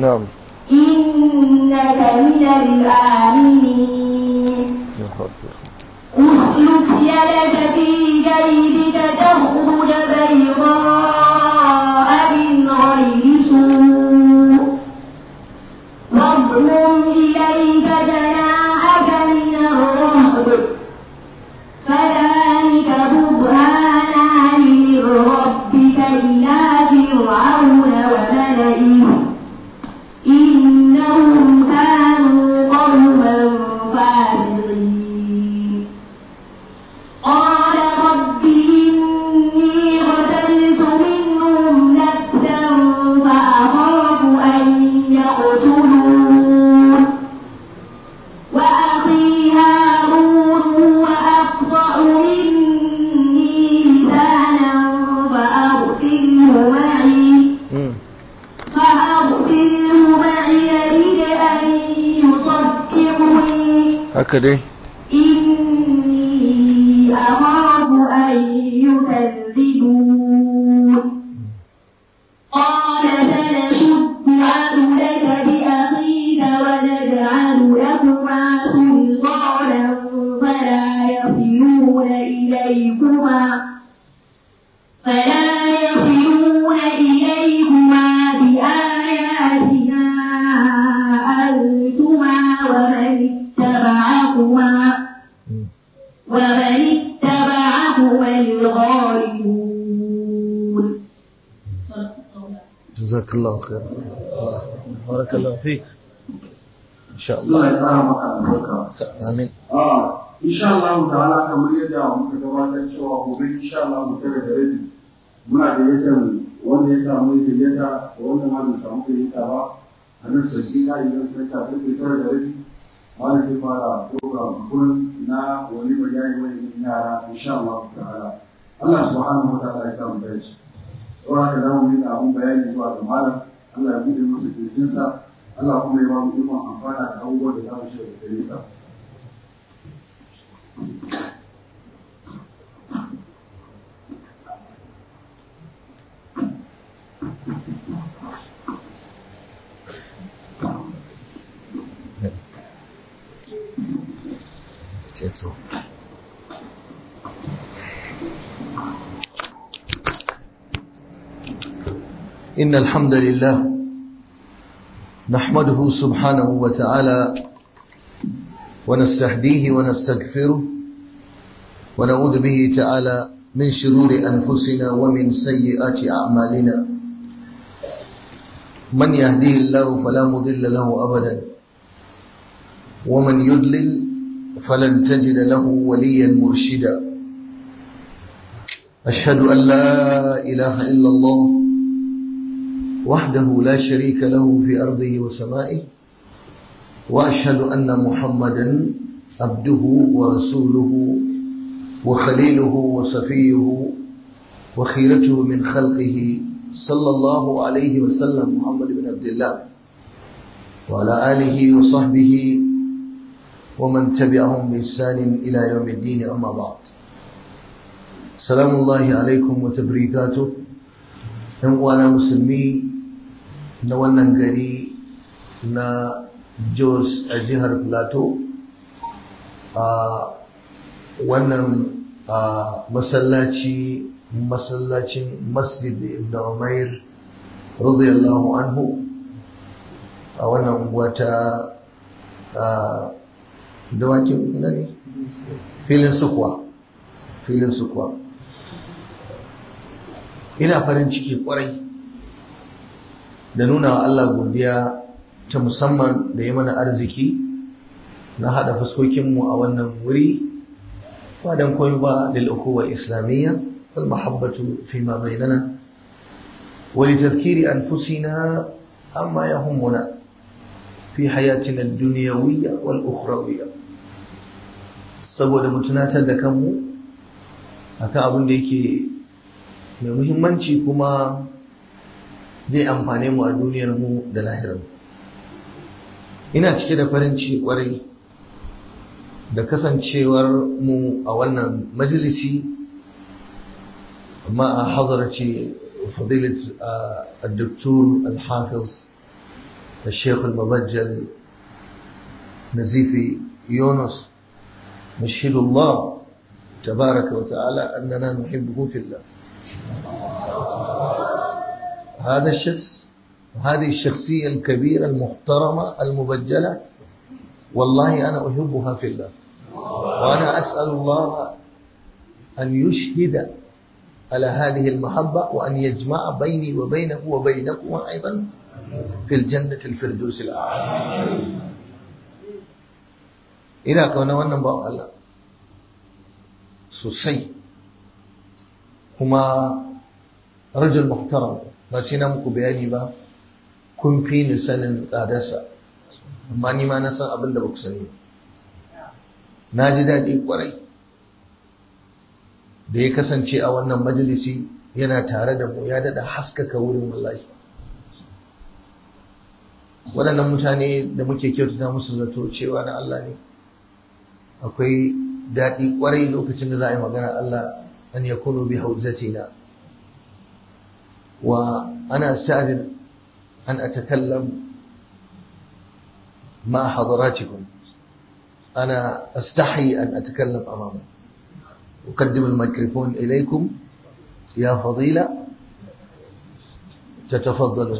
نعم إنك من الآمنين يا حاضر اسلك يدك في جيبك تخرج بيضاء من غير سوء واضمم إليك جناحك من الرهب فذلك برهانان من ربك إلى فرعون وملئه إنهم كانوا قوما فاسقين قال رب إني قتلت منهم نفسا فأخاف أن يقتلون وأخي هارون هو أفصح مني لسانا فأرسله معي مم. فأرسله معي يرد أن يصدقني هكذا إني أخاف أن يكذبون قال سنشد عبدك بأخيك ونجعل لكما سلطانا فلا يصلون إليكما فلا يصلون إليكما بآياتنا أنتما ومن اتبعكما مم. ومن اتبعكما الغالبون جزاك الله خير الله بارك الله فيك إن شاء الله Allah ya tsara maka albarka. آمين Ah, insha Allah ta'ala kamar yadda muka gabatar cewa gobe insha Allah mu tare da rabi muna da yadda wanda ya samu gayyata da wanda ma bai samu gayyata ba a nan sarki na idan sai ka fi tare da rabi wanda zai fara program kun na wani bayani wani yara insha Allah ta'ala Allah subhanahu wa ta'ala ya samu dace saboda haka za mu yi abun bayani zuwa ga malam Allah ya buɗe masa kirjinsa Allah kuma ya ba mu ikon amfana da abubuwan da za mu shiga da gare sa ceto إن الحمد لله نحمده سبحانه وتعالى ونستهديه ونستغفره ونعوذ به تعالى من شرور أنفسنا ومن سيئات أعمالنا من يهديه الله فلا مضل له أبدا ومن يضلل فلن تجد له وليا مرشدا أشهد أن لا إله إلا الله وحده لا شريك له في أرضه وسمائه وأشهد أن محمدا عبده ورسوله وخليله وصفيه وخيرته من خلقه صلى الله عليه وسلم محمد بن عبد الله وعلى آله وصحبه ومن تبعهم بإحسان إلى يوم الدين أما بعد سلام الله عليكم وتبريكاته ‘yan uwana musulmi na wannan gari na Jos a jihar Plateau a wannan masallaci masallacin masjid ibn umair radiyallahu anhu a wannan unguwa ta dawakin ina ne filin sukwa filin sukwa ina farin ciki kwarai da nuna wa Allah godiya ta musamman da ya mana arziki na hada fuskokinmu a wannan wuri ba don koyi ba lil ukhuwa islamiyya wal mahabbatu fi ma bainana wa li tazkiri anfusina amma yahummuna fi hayatina ad-dunyawiyya wal ukhrawiyya saboda mu tunatar da kanmu akan abin da yake mai muhimmanci kuma zai amfane mu a duniyar mu da lahirar ina cike da farin ciki kwarai da kasancewar mu a wannan majalisi ma a hadarci fadilat al-doktor al-hafiz الشيخ المبجل نزيف يونس نشهد الله تبارك وتعالى أننا نحبه في الله هذا الشخص هذه الشخصية الكبيرة المحترمة المبجلة والله أنا أحبها في الله وأنا أسأل الله أن يشهد على هذه المحبة وأن يجمع بيني وبينه وبينكم أيضا في الجنة الفردوس الأعلى إلى كون wannan ba Allah sosai kuma rajul muhtaram ba sai na muku bayani ba kun fi ni sanin tsadarsa amma ni ma na san abin da ba ku sani na ji daɗi ƙwarai da ya kasance a wannan majalisi yana tare da mu ya daɗa haskaka wurin wallahi waɗannan mutane da muke kyautata musu zato cewa na Allah ne akwai daɗi ƙwarai lokacin da za a yi magana Allah an ya kunu bi hauzatina wa ana sa'adin an atakallam ma hadaratikum ana astahi an atakallam amama أقدم الميكروفون إليكم يا فضيلة تتفضلوا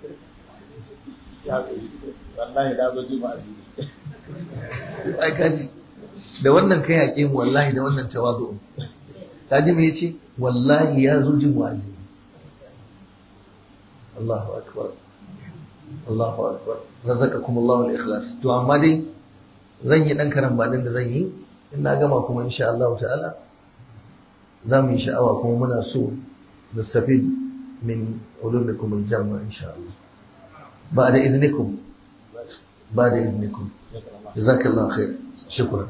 wallahi da zo ji masu ai kaji da wannan kai yaƙe mu wallahi da wannan tawazu kaji me yace wallahi ya zo jin wazi Allahu akbar Allahu akbar razaqakum Allahu al-ikhlas to amma dai zan yi dan karambanin da zan yi in na gama kuma insha Allah ta'ala za mu yi sha'awa kuma muna so nastafid min ulumikum al-jamma insha Allah بعد إذنكم بعد إذنكم جزاك الله خير شكرا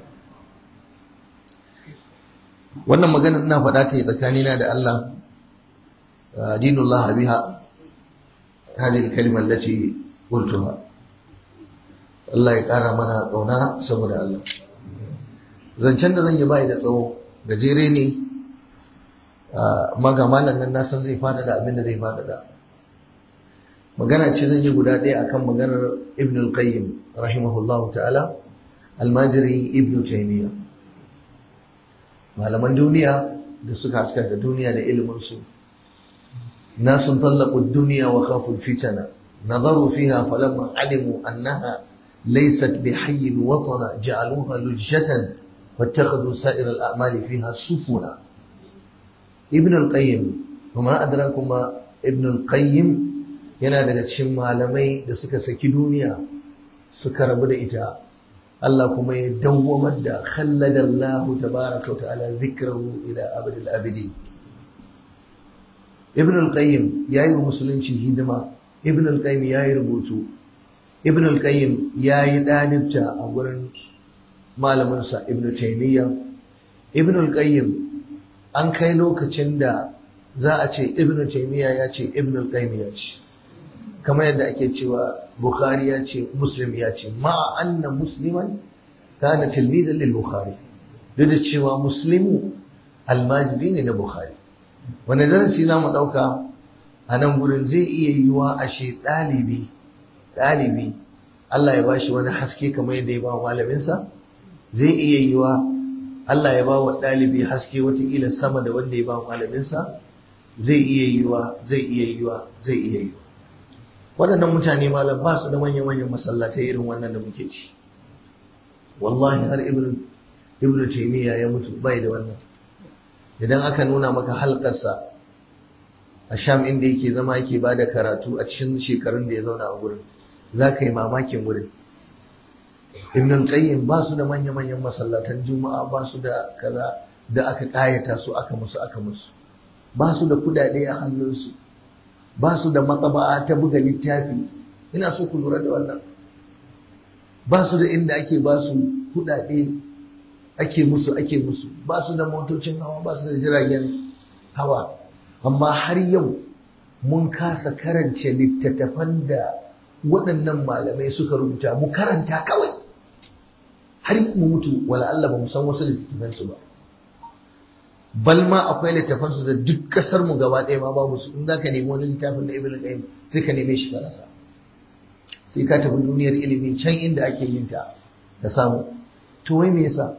wannan magana ina faɗa ta tsakanina da Allah dinullah biha hadhihi kalma allati qultuha Allah ya ƙara mana ƙauna saboda Allah zancen da zan yi bai da tsawo gajere ne maga malam nan na san zai fada da abin da zai fada da magana ce zan yi guda ɗaya akan maganar ibn al-qayyim rahimahullah ta'ala almajiri ibn taymiya malaman duniya da suka haska da duniya da ilimin su nasun tallaqu ad-dunya wa khafu al-fitana nadaru fiha falamma alimu annaha laysat bihayy watana ja'aluha lujjatan wattakhadhu sa'ir al-a'mali fiha sufuna ibn al-qayyim وما أدراكم ابن القيم yana daga cikin malamai da suka saki duniya suka rabu da ita Allah kuma ya dawwamar da khallada Allah tabaraka wa ta'ala zikrahu ila abadil abidi Ibn al-Qayyim yayi wa musulunci hidima Ibn al-Qayyim yayi rubutu Ibn al-Qayyim yayi dalibta a gurin malamin sa Ibn Taymiyyah Ibn al-Qayyim an kai lokacin da za a ce Ibn Taymiyyah ya ce Ibn al-Qayyim ya ce kamar yadda ake cewa Bukhari ya ce Muslim ya ce ma'a anna musliman kana tilmizan lil Bukhari duk da cewa muslimu almajiri ne na Bukhari wanda darasi za mu ɗauka a nan gurin zai iya yiwa ashe ɗalibi ɗalibi Allah ya bashi wani haske kamar yadda ya ba malaminsa zai iya yiwa Allah ya ba wa ɗalibi haske watakila sama da wanda ya ba malaminsa zai iya yiwa zai iya yiwa zai iya yiwa waɗannan mutane malam ba su da manya-manyan masallatai irin wannan da muke ci wallahi har ibn ibn taymiya ya mutu bai da wannan idan aka nuna maka halkarsa a sham inda yake zama yake ba da karatu a cikin shekarun da ya zauna a gurin za ka yi mamakin wurin ibn qayyim ba su da manya-manyan masallatan juma'a ba su da kaza da aka kayata su aka musu aka musu ba su da kudade a hannunsu ba su da matsaba'a ta buga littafi ina so ku lura da wannan ba su da inda ake ba su kudade ake musu ake musu ba su da motocin hawa ba su da jiragen hawa amma har yau mun kasa karance littattafan da waɗannan malamai suka rubuta mu karanta kawai har mu mutu wala Allah ba mu san wasu littattafansu ba bal ma akwai littafansu da duk kasar mu gaba ɗaya ma babu su in za ka nemi wani littafin na ibn qayyim sai ka neme shi ka rasa sai ka tafi duniyar ilimi can inda ake yin ta ka samu to wai me yasa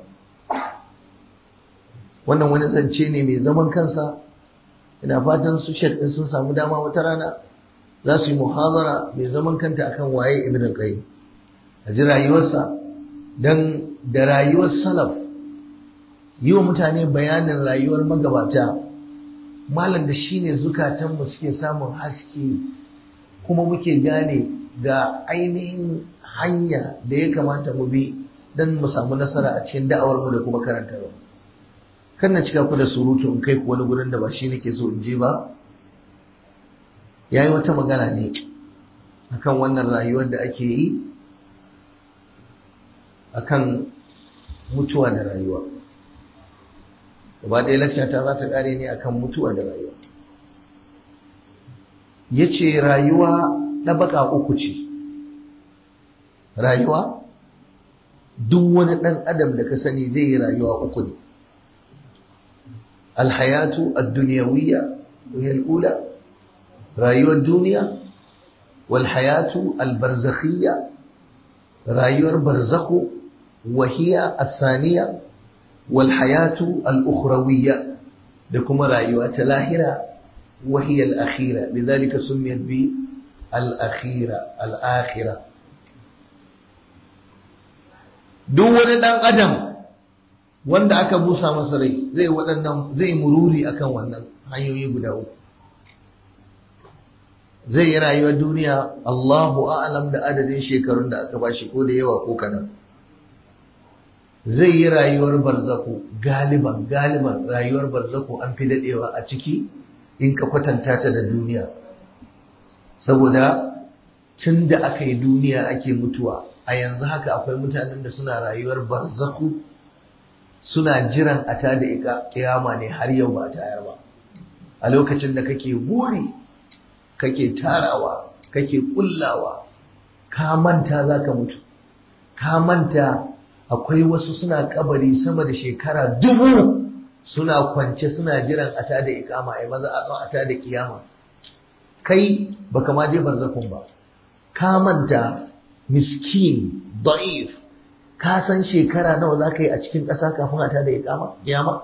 wannan wani zance ne mai zaman kansa ina fatan su shek din sun samu dama wata rana za su yi muhazara mai zaman kanta akan waye ibn qayyim a ji rayuwarsa dan da rayuwar salaf yi wa mutane bayanin rayuwar magabata malam da shine zukatanmu suke samun haske kuma muke gane ga ainihin hanya da ya kamata mu bi don mu samu nasara a cikin da'awarmu da kuma karantarwa kan na cika ku da surutu in kai ku wani gurin da ba shi nake so in je ba ya yi wata magana ne akan wannan rayuwar da ake yi akan mutuwa da rayuwa gaba ɗaya lakshata za ta ƙare ne akan mutuwa da rayuwa ya ce rayuwa ɗabaka uku ce rayuwa duk wani ɗan adam da ka sani zai yi rayuwa uku ne alhayatu ad-dunyawiyya wa ula rayuwar duniya wal hayatu al-barzakhiyya rayuwar barzakhu wa hiya as-saniya wal hayatu al-ukhrawiyya da kuma rayuwa ta lahira wa hiya al-akhira lidhalika sumiyat bi al-akhira al-akhira duk wani dan adam wanda aka busa masa rai zai waɗannan zai mururi akan wannan hanyoyi guda uku zai yi rayuwar duniya Allahu a'lam da adadin shekarun da aka bashi ko da yawa ko kadan zai yi rayuwar barzaku galiban galiban rayuwar barzaku an fi dadewa a ciki in ka kwatanta ta da duniya saboda tun da aka yi duniya ake mutuwa a yanzu haka akwai mutanen da suna rayuwar barzaku suna jiran a ta da kiyama ne har yau ba tayar ba a lokacin da kake buri kake tarawa kake kullawa ka manta za ka mutu ka manta akwai wasu suna kabari sama da shekara dubu suna kwance suna jiran a ta da ikama ai maza a ta da kiyama kai baka ma je barzakun ba ka manta miskin da'if ka san shekara nawa za ka yi a cikin ƙasa kafin a ta da ikama kiyama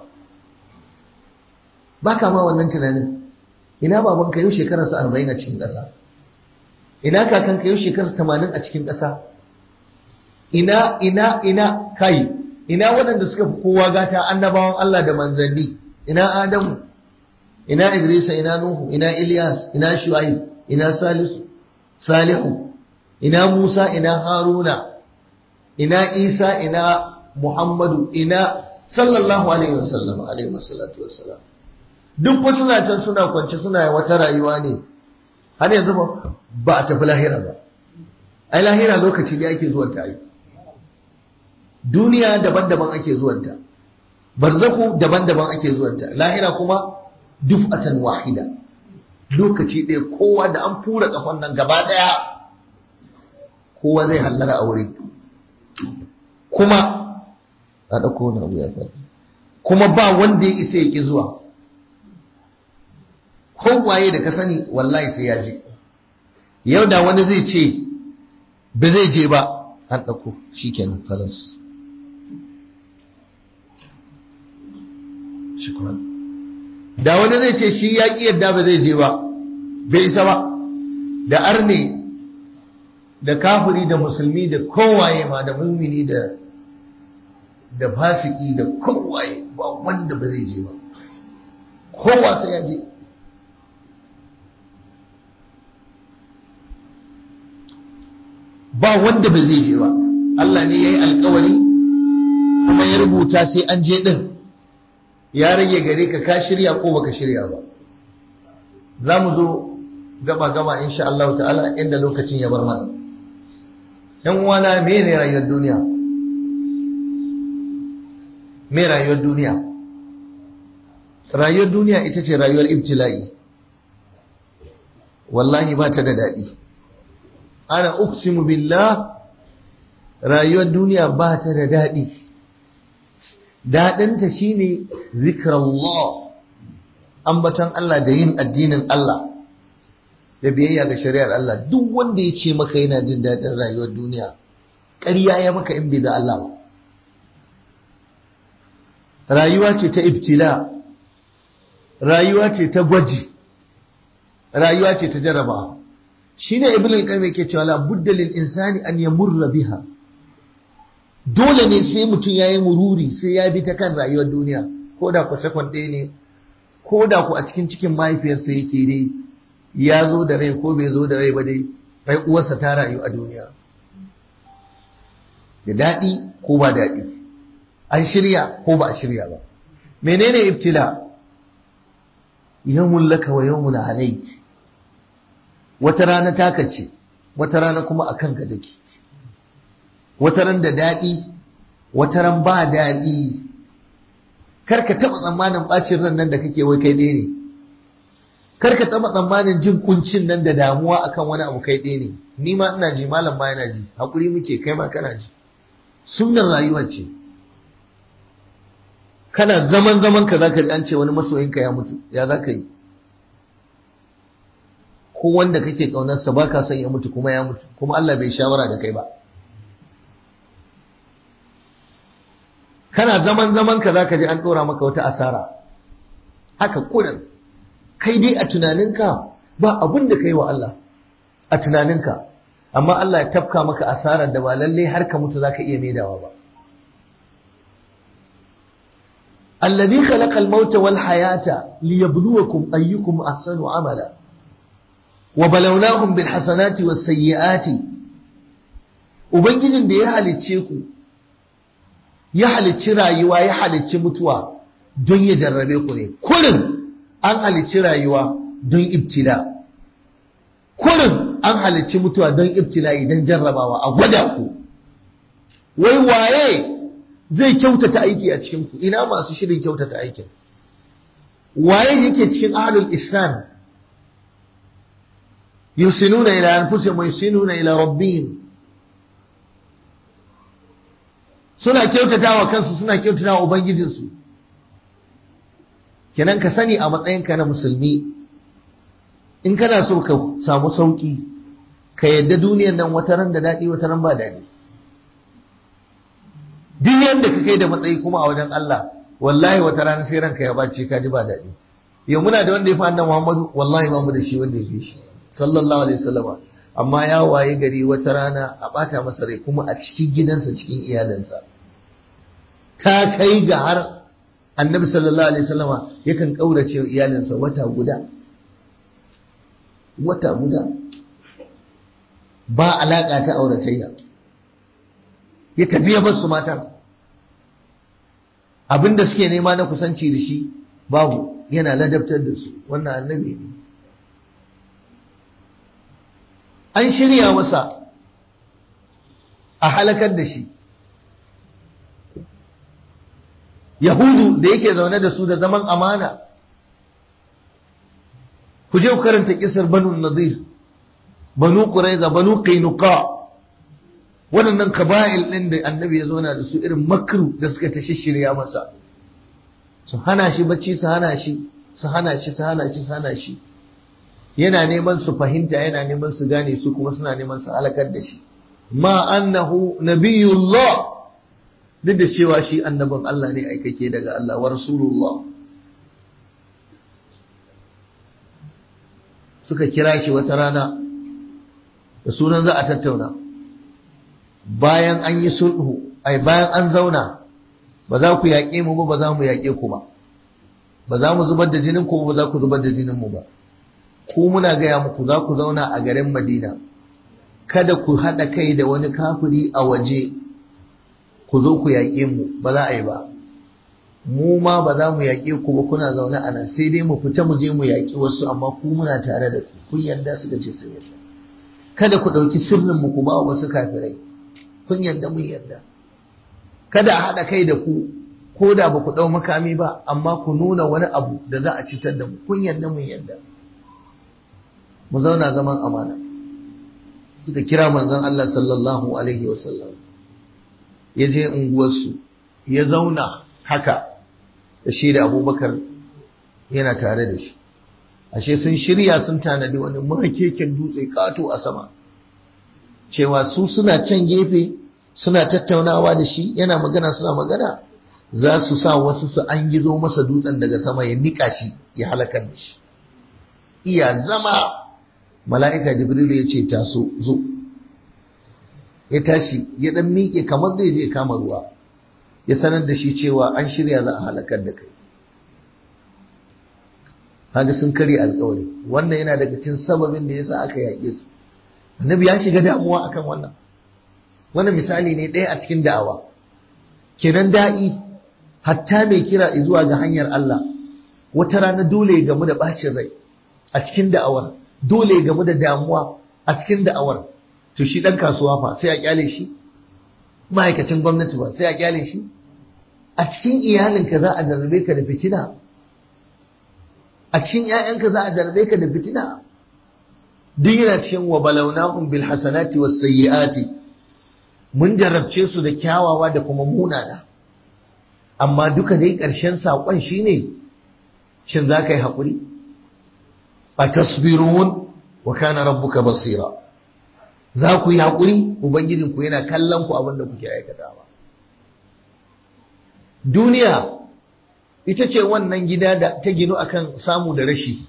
ba ka ma wannan tunanin ina babanka yau shekararsa arba'in a cikin ƙasa ina kakanka yau shekararsa tamanin a cikin ƙasa ina ina ina kai ina waɗanda suka fi kowa gata annabawan Allah da manzanni ina Adamu ina Idrisa ina Nuhu ina Ilyas ina Shu'aib ina Salisu Salihu ina Musa ina Haruna ina Isa ina Muhammadu ina sallallahu alaihi wasallam alaihi wasallatu wassalam duk wasu na can suna kwance suna wata rayuwa ne har yanzu ba a tafi lahira ba ai lahira lokaci ne ake zuwan ta yi duniya daban-daban ake zuwanta barzaku daban-daban ake zuwanta lahira kuma duf'atan wahida lokaci ɗaya kowa da an fura kafan nan gaba ɗaya kowa zai hallara a wuri kuma a ɗauko wani abu ya faɗi kuma ba wanda ya isa ya ƙi zuwa kowaye da ka sani wallahi sai ya je yau da wani zai ce ba zai je ba an ɗauko shi kenan kalas shukran da wani zai ce shi ya ƙi yadda ba zai je ba bai isa ba da arne da kafiri da musulmi da kowaye ma da mumini da da fasiki da kowaye ba wanda ba zai je ba kowa sai ya je ba wanda ba zai je ba Allah ne ya yi alkawari kuma ya rubuta sai an je ɗin ya rage gare ka ka shirya ko baka shirya ba za mu zo gaba-gaba insha Allah ta'ala inda lokacin ya bar mana ‘yan uwana me ne rayuwar duniya me rayuwar duniya rayuwar duniya ita ce rayuwar ibtila'i wallahi ba ta da daɗi ana uksimu billah rayuwar duniya ba ta da daɗi daɗinta shine zikrallah ambaton Allah da yin addinin Allah da biyayya ga shari'ar Allah duk wanda ya ce maka yana jin daɗin rayuwar duniya ƙarya ya maka in bai da Allah ba rayuwa ce ta ibtila rayuwa ce ta gwaji rayuwa ce ta jarraba shine ibn al-qayyim yake cewa la budda lil insani an yamurra biha dole ne sai mutum yayi mururi sai ya bi ta kan rayuwar duniya ko da ku sakon ɗaya ne ko da ku a cikin cikin mahaifiyarsa yake dai ya zo da rai ko bai zo da rai ba dai bai uwarsa ta rayu a duniya da daɗi ko ba daɗi an shirya ko ba a shirya ba menene ibtila yawmun laka wa yawmun alayk wata rana taka ce wata rana kuma a kanka take wata ran da daɗi wata ran ba daɗi karka taɓa tsammanin ɓacin ran nan da kake wai kai ɗaya ne karka taɓa tsammanin jin kuncin nan da damuwa akan wani abu kai ɗaya ne ni ma ina ji malam ma yana ji hakuri muke kai ma kana ji sunnar rayuwar ce kana zaman zaman ka zaka ji an ce wani masoyinka ya mutu ya zaka yi ko wanda kake kaunarsa ba ka son ya mutu kuma ya mutu kuma Allah bai shawara da kai ba kana zaman zaman ka zaka ji an dora maka wata asara haka kudan kai dai a tunaninka ba abun da kai wa Allah a tunaninka amma Allah ya tafka maka asarar da ba lalle har ka mutu zaka iya maidawa ba الذي خلق الموت والحياة ليبلوكم أيكم أحسن عملا وبلوناهم بالحسنات والسيئات Ubangijin da ya halicce ku, ya halicci rayuwa, ya halicci mutuwa don ya jarrabe ku ne, kurin an halicci rayuwa don ibtila, kurin an halicci mutuwa don ibtila idan jarrabawa a gwada ku, wai waye zai kyautata aiki a cikinku, ina masu shirin kyautata aikin, waye yake cikin ahlul ihsan yusinuna ila anfusihim wa yusinuna ila rabbihim suna kyautata wa kansu suna kyautata wa ubangijinsu kenan ka sani a matsayinka na musulmi in kana so ka samu sauki ka yadda duniyan nan wata ran da daɗi wata ran ba daɗi duk yadda ka kai da matsayi kuma a wajen Allah wallahi wata rana sai ranka ya bace ka ji ba daɗi yau muna da wanda ya fi annabi Muhammadu wallahi ba mu da shi wanda ya fi shi sallallahu alaihi wasallama amma ya waye gari wata rana a bata masa rai kuma a cikin gidansa cikin iyalansa ta kai ga har annabi sallallahu alaihi wasallama yakan kaurace wa iyalinsa wata guda wata guda ba alaka ta auratayya ya tafi ya bar su matan abinda suke nema na kusanci da shi babu yana ladabtar da su wannan annabi ne an shirya masa a halakar da shi yahudu da yake zaune da su da zaman amana ku je ku karanta kisar banu nadir banu quraiza banu qainuqa waɗannan kaba'il ɗin da annabi ya zauna da su irin makru da suka ta shirya masa su hana shi bacci su hana shi su hana shi su hana shi su hana shi yana neman su fahimta yana neman su gane su kuma suna neman su halakar da shi ma annahu nabiyullah duk da cewa shi annabin Allah ne aikake daga Allah wa rasulullah suka kira shi wata rana da sunan za a tattauna bayan an yi sulhu ai bayan an zauna ba za ku yaƙe mu ba ba za mu yaƙe ku ba ba za mu zubar da jinin ku ba za ku zubar da jinin mu ba ku muna gaya muku za ku zauna a garin Madina kada ku haɗa kai da wani kafiri a waje ku zo ku yaƙe mu ba za a yi ba mu ma ba za mu yaƙe ku ba kuna zaune a nan sai dai mu fita mu je mu yaƙi wasu amma ku muna tare da ku kun yarda suka ce sun yarda kada ku ɗauki sirrin mu ku ba wasu kafirai kun yarda mun yarda kada a haɗa kai da ku ko da ba ku ɗau makami ba amma ku nuna wani abu da za a citar da mu kun yarda mun yarda mu zauna zaman amana suka kira manzon Allah sallallahu alaihi wasallam ya je unguwarsu ya zauna haka da shi da abubakar yana tare da shi ashe sun shirya sun tanadi wani makeken dutse kato a sama cewa su suna can gefe suna tattaunawa da shi yana magana suna magana za su sa wasu su an gizo masa dutsen daga sama ya nika shi ya halakar da shi iya zama mala'ika jibrilu ya ce taso zo ya tashi ya dan miƙe kamar zai je kama ruwa ya sanar da shi cewa an shirya za a halakar da kai haka sun karya alkawari wannan yana daga cikin sababin da yasa aka yaƙe su annabi ya shiga damuwa akan wannan wannan misali ne ɗaya a cikin da'awa kenan da'i hatta mai kira zuwa ga hanyar Allah wata rana dole ya gamu da bacin rai a cikin da'awar dole ya gamu da damuwa a cikin da'awar to shi dan kasuwa fa sai a kyale shi ma'aikacin gwamnati ba sai a kyale shi a cikin iyalinka za a jarrabe ka da fitina a cikin ‘ya'yanka za a jarbe ka da fitina duk yana cikin wa balaunahum bil hasanati was sayyiati mun jarabce su da kyawawa da kuma munana amma duka dai ƙarshen saƙon shine shin za ka yi haƙuri a tasbirun wa kana rabbuka basira za ku yi haƙuri ubangijinku yana kallon ku abin da kuke aikatawa duniya ita ce wannan gida da ta ginu akan samu da rashi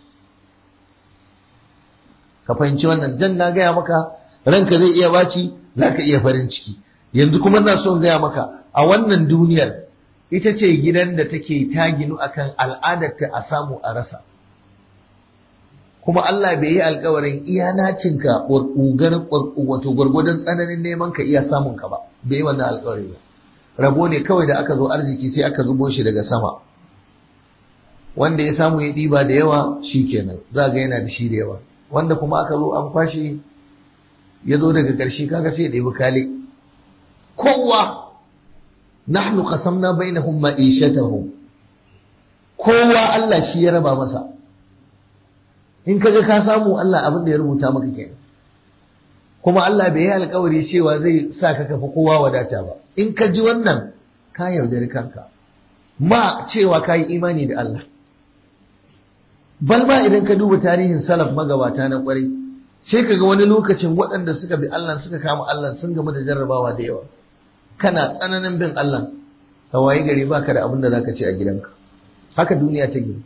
ka fahimci wannan jan na gaya maka ranka zai iya baci za ka iya farin ciki yanzu kuma na son gaya maka a wannan duniyar ita ce gidan da take ta ginu akan al'adarta a samu a rasa kuma Allah bai yi alkawarin iya nacinka wato gwargwadon tsananin neman ka iya samun ka ba bai yi wannan alkawari ba rabo ne kawai da aka zo arziki sai aka zubo shi daga sama wanda ya samu ya ɗiba da yawa shi kenan za ga yana da shi da yawa wanda kuma aka zo an kwashe ya zo daga ƙarshe kaga sai ya ɗebi kale kowa nahnu qasamna bainahum ma'ishatahum kowa Allah shi ya raba masa in kaga ka samu Allah abin da ya rubuta maka kenan kuma Allah bai yi alkawari cewa zai sa ka kafa kowa wadata ba in ka ji wannan ka yaudari kanka ma cewa ka yi imani da Allah balma idan ka duba tarihin salaf magabata na kwarai sai ka ga wani lokacin waɗanda suka bi Allah suka kama Allah sun gamu da jarrabawa da yawa kana tsananin bin Allah ka waye gari baka da abin da zaka ci a gidanka haka duniya ta gina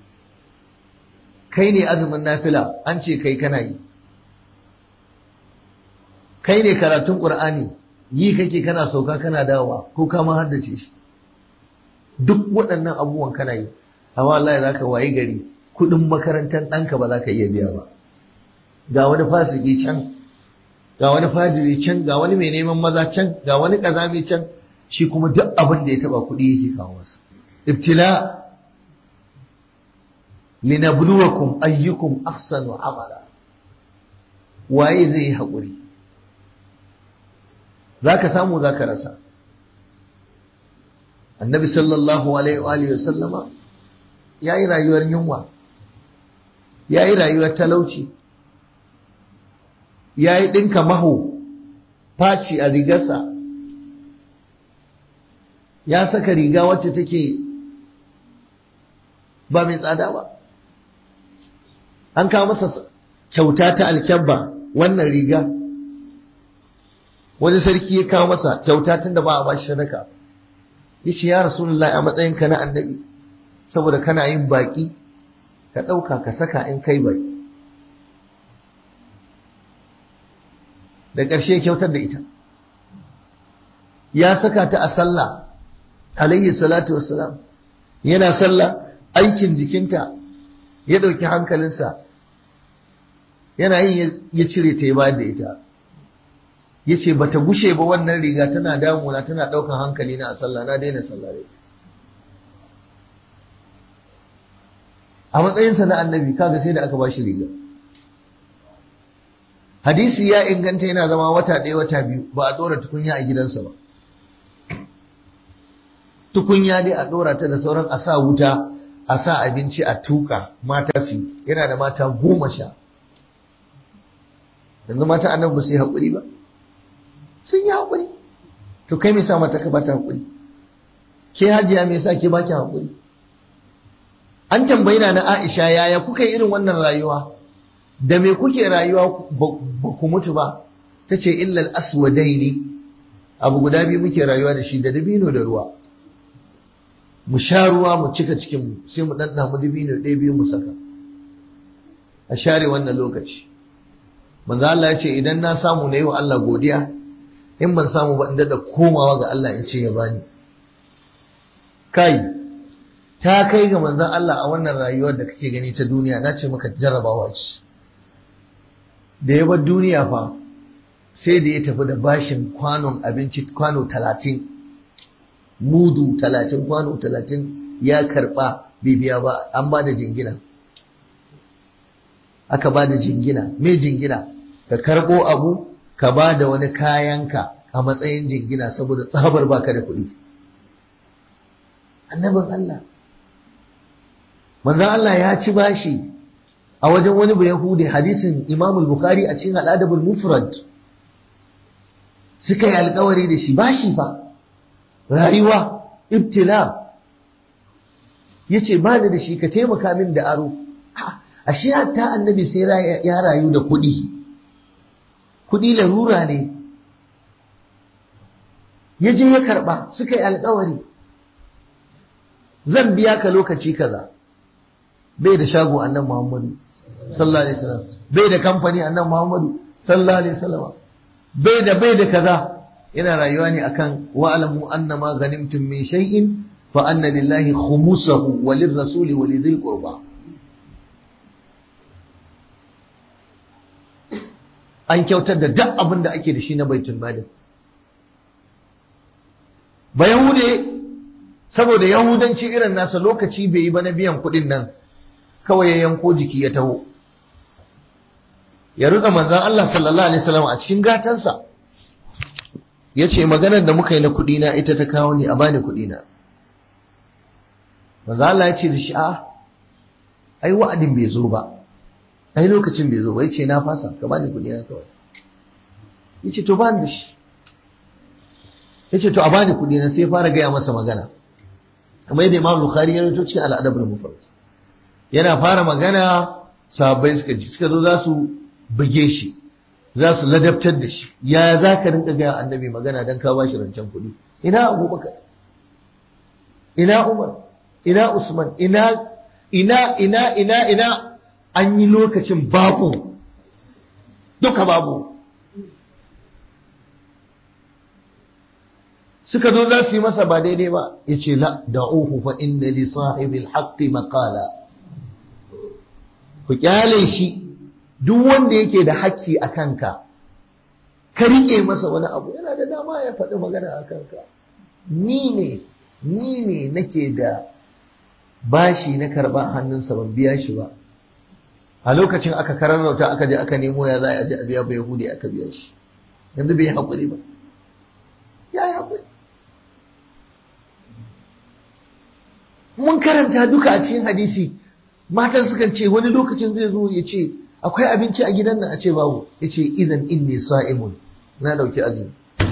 kai ne azumin nafila an ce kai kana yi kai ne karatun qur'ani yi kake kana sauka kana dawowa ko ka ma haddace shi duk waɗannan abubuwan kana yi amma wallahi zaka waye gari kudin makarantar ɗanka ba za ka iya biya ba ga wani fasiki can ga wani fajiri can ga wani mai neman maza can ga wani ƙazami can shi kuma duk abin da ya taba kuɗi yake kawo masa ibtila linabluwakum ayyukum ahsanu amala waye zai yi haƙuri za ka samu za ka rasa annabi sallallahu alaihi wa sallama ya yi rayuwar yunwa ya yi rayuwar talauci ya yi ɗinka maho faci a rigarsa ya saka riga wacce take ba mai tsada ba an kawo masa kyauta ta alkyabba wannan riga wani sarki ya kawo masa kyauta tun da ba a ba shi sadaka ya ce ya rasulullah a matsayinka na annabi saboda kana yin baƙi ka ɗauka ka saka in kai baƙi da ƙarshe kyautar da ita ya saka ta a sallah alayhi salatu wassalam yana sallah aikin jikinta ya ɗauki hankalinsa yana yin ya cire ta ya bayar da ita ya ce ba ta gushe ba wannan riga tana damuna tana ɗaukan hankali na a sallah na daina sallah da ita a matsayinsa na annabi kaga sai da aka ba shi riga hadisi ya inganta yana zama wata ɗaya wata biyu ba a ɗora tukunya a gidansa ba tukunya dai a ɗora ta da sauran a sa wuta a sa abinci a tuka mata su yana da mata goma sha yanzu mata annabi ba su yi haƙuri ba sun yi haƙuri to kai me sa mata ka bata haƙuri ke hajiya me yasa ke baki haƙuri an tambayi na Aisha yaya kuka yi irin wannan rayuwa da me kuke rayuwa ba ku mutu ba tace illal aswadaini abu guda biyu muke rayuwa da shi da dabino da ruwa mu sha ruwa mu cika cikin mu sai mu danna mu dabino ɗaya biyu mu saka a share wannan lokaci manzo Allah ya ce idan na samu na yi wa Allah godiya in ban samu ba in da komawa ga Allah in ce ya bani kai ta kai ga manzon Allah a wannan rayuwar da kake gani ta duniya na ce maka jarrabawa ce da ya bar duniya fa sai da ya tafi da bashin kwanon abinci kwano talatin mudu talatin kwano talatin ya karba bibiya ba an ba da jingina aka ba da jingina me jingina ka karbo abu ka ba da wani kayanka a matsayin jingina saboda tsabar baka da kuɗi annabin Allah manzan Allah ya ci bashi a wajen wani bai yahudi hadisin imamul bukhari a cikin al'adabul mufrad suka yi alkawari da shi bashi fa rayuwa ibtila yace ba ni da shi ka taimaka min da aro ashe hatta annabi sai ya rayu da kuɗi kuɗi larura ne ya je ya karɓa suka yi alkawari zan biya ka lokaci kaza bai da shago annan muhammadu sallallahu alaihi wasallam bai da kamfani annan muhammadu sallallahu alaihi wasallam bai da bai da kaza yana rayuwa ne akan wa'lamu annama ghanimtum min shay'in fa anna lillahi khumusahu wa lirrasuli wa lidhil qurba an kyautar da duk abin da ake da shi na baitul mali ba yahude saboda yahudanci irin nasa lokaci bai yi ba na biyan kuɗin nan kawai ya yanko jiki ya taho ya rutsa manzan Allah sallallahu alaihi wasallam a cikin gatansa ya ce maganar da muka yi na kuɗi na ita ta kawo ni a bani kuɗi na manzan Allah ya ce da shi a ai wa'adin bai zo ba ai lokacin bai zo ba ya ce na fasa ka bani kuɗi na kawai ya ce to bani da shi ya ce to a bani kuɗi na sai fara gaya masa magana kamar yadda imam bukhari ya rito cikin al'adabul mufrad yana fara magana sahabbai suka ji suka zo za su buge shi za su ladabtar da shi ya za ka rinka gaya annabi magana don ka ba shi rancen kuɗi ina abubakar ina umar ina usman ina ina ina ina ina an yi lokacin babu duka babu suka zo za su yi masa ba daidai ba ya ce la da'uhu fa inna li sahibil haqqi maqala ku kyale shi duk wanda yake da haƙƙi a kanka ka riƙe masa wani abu yana da dama ya faɗi magana a kanka ni ne ni ne nake da bashi na karɓa hannunsa ban biya shi ba a lokacin aka kararrauta aka je aka nemo ya za a je a biya ba yahudi aka biya shi yanzu bai yi haƙuri ba ya yi haƙuri mun karanta duka a cikin hadisi matan sukan ce wani lokacin zai zo ya ce akwai abinci a gidan nan a ce babu ya ce idan inni sa'imun na dauki azumi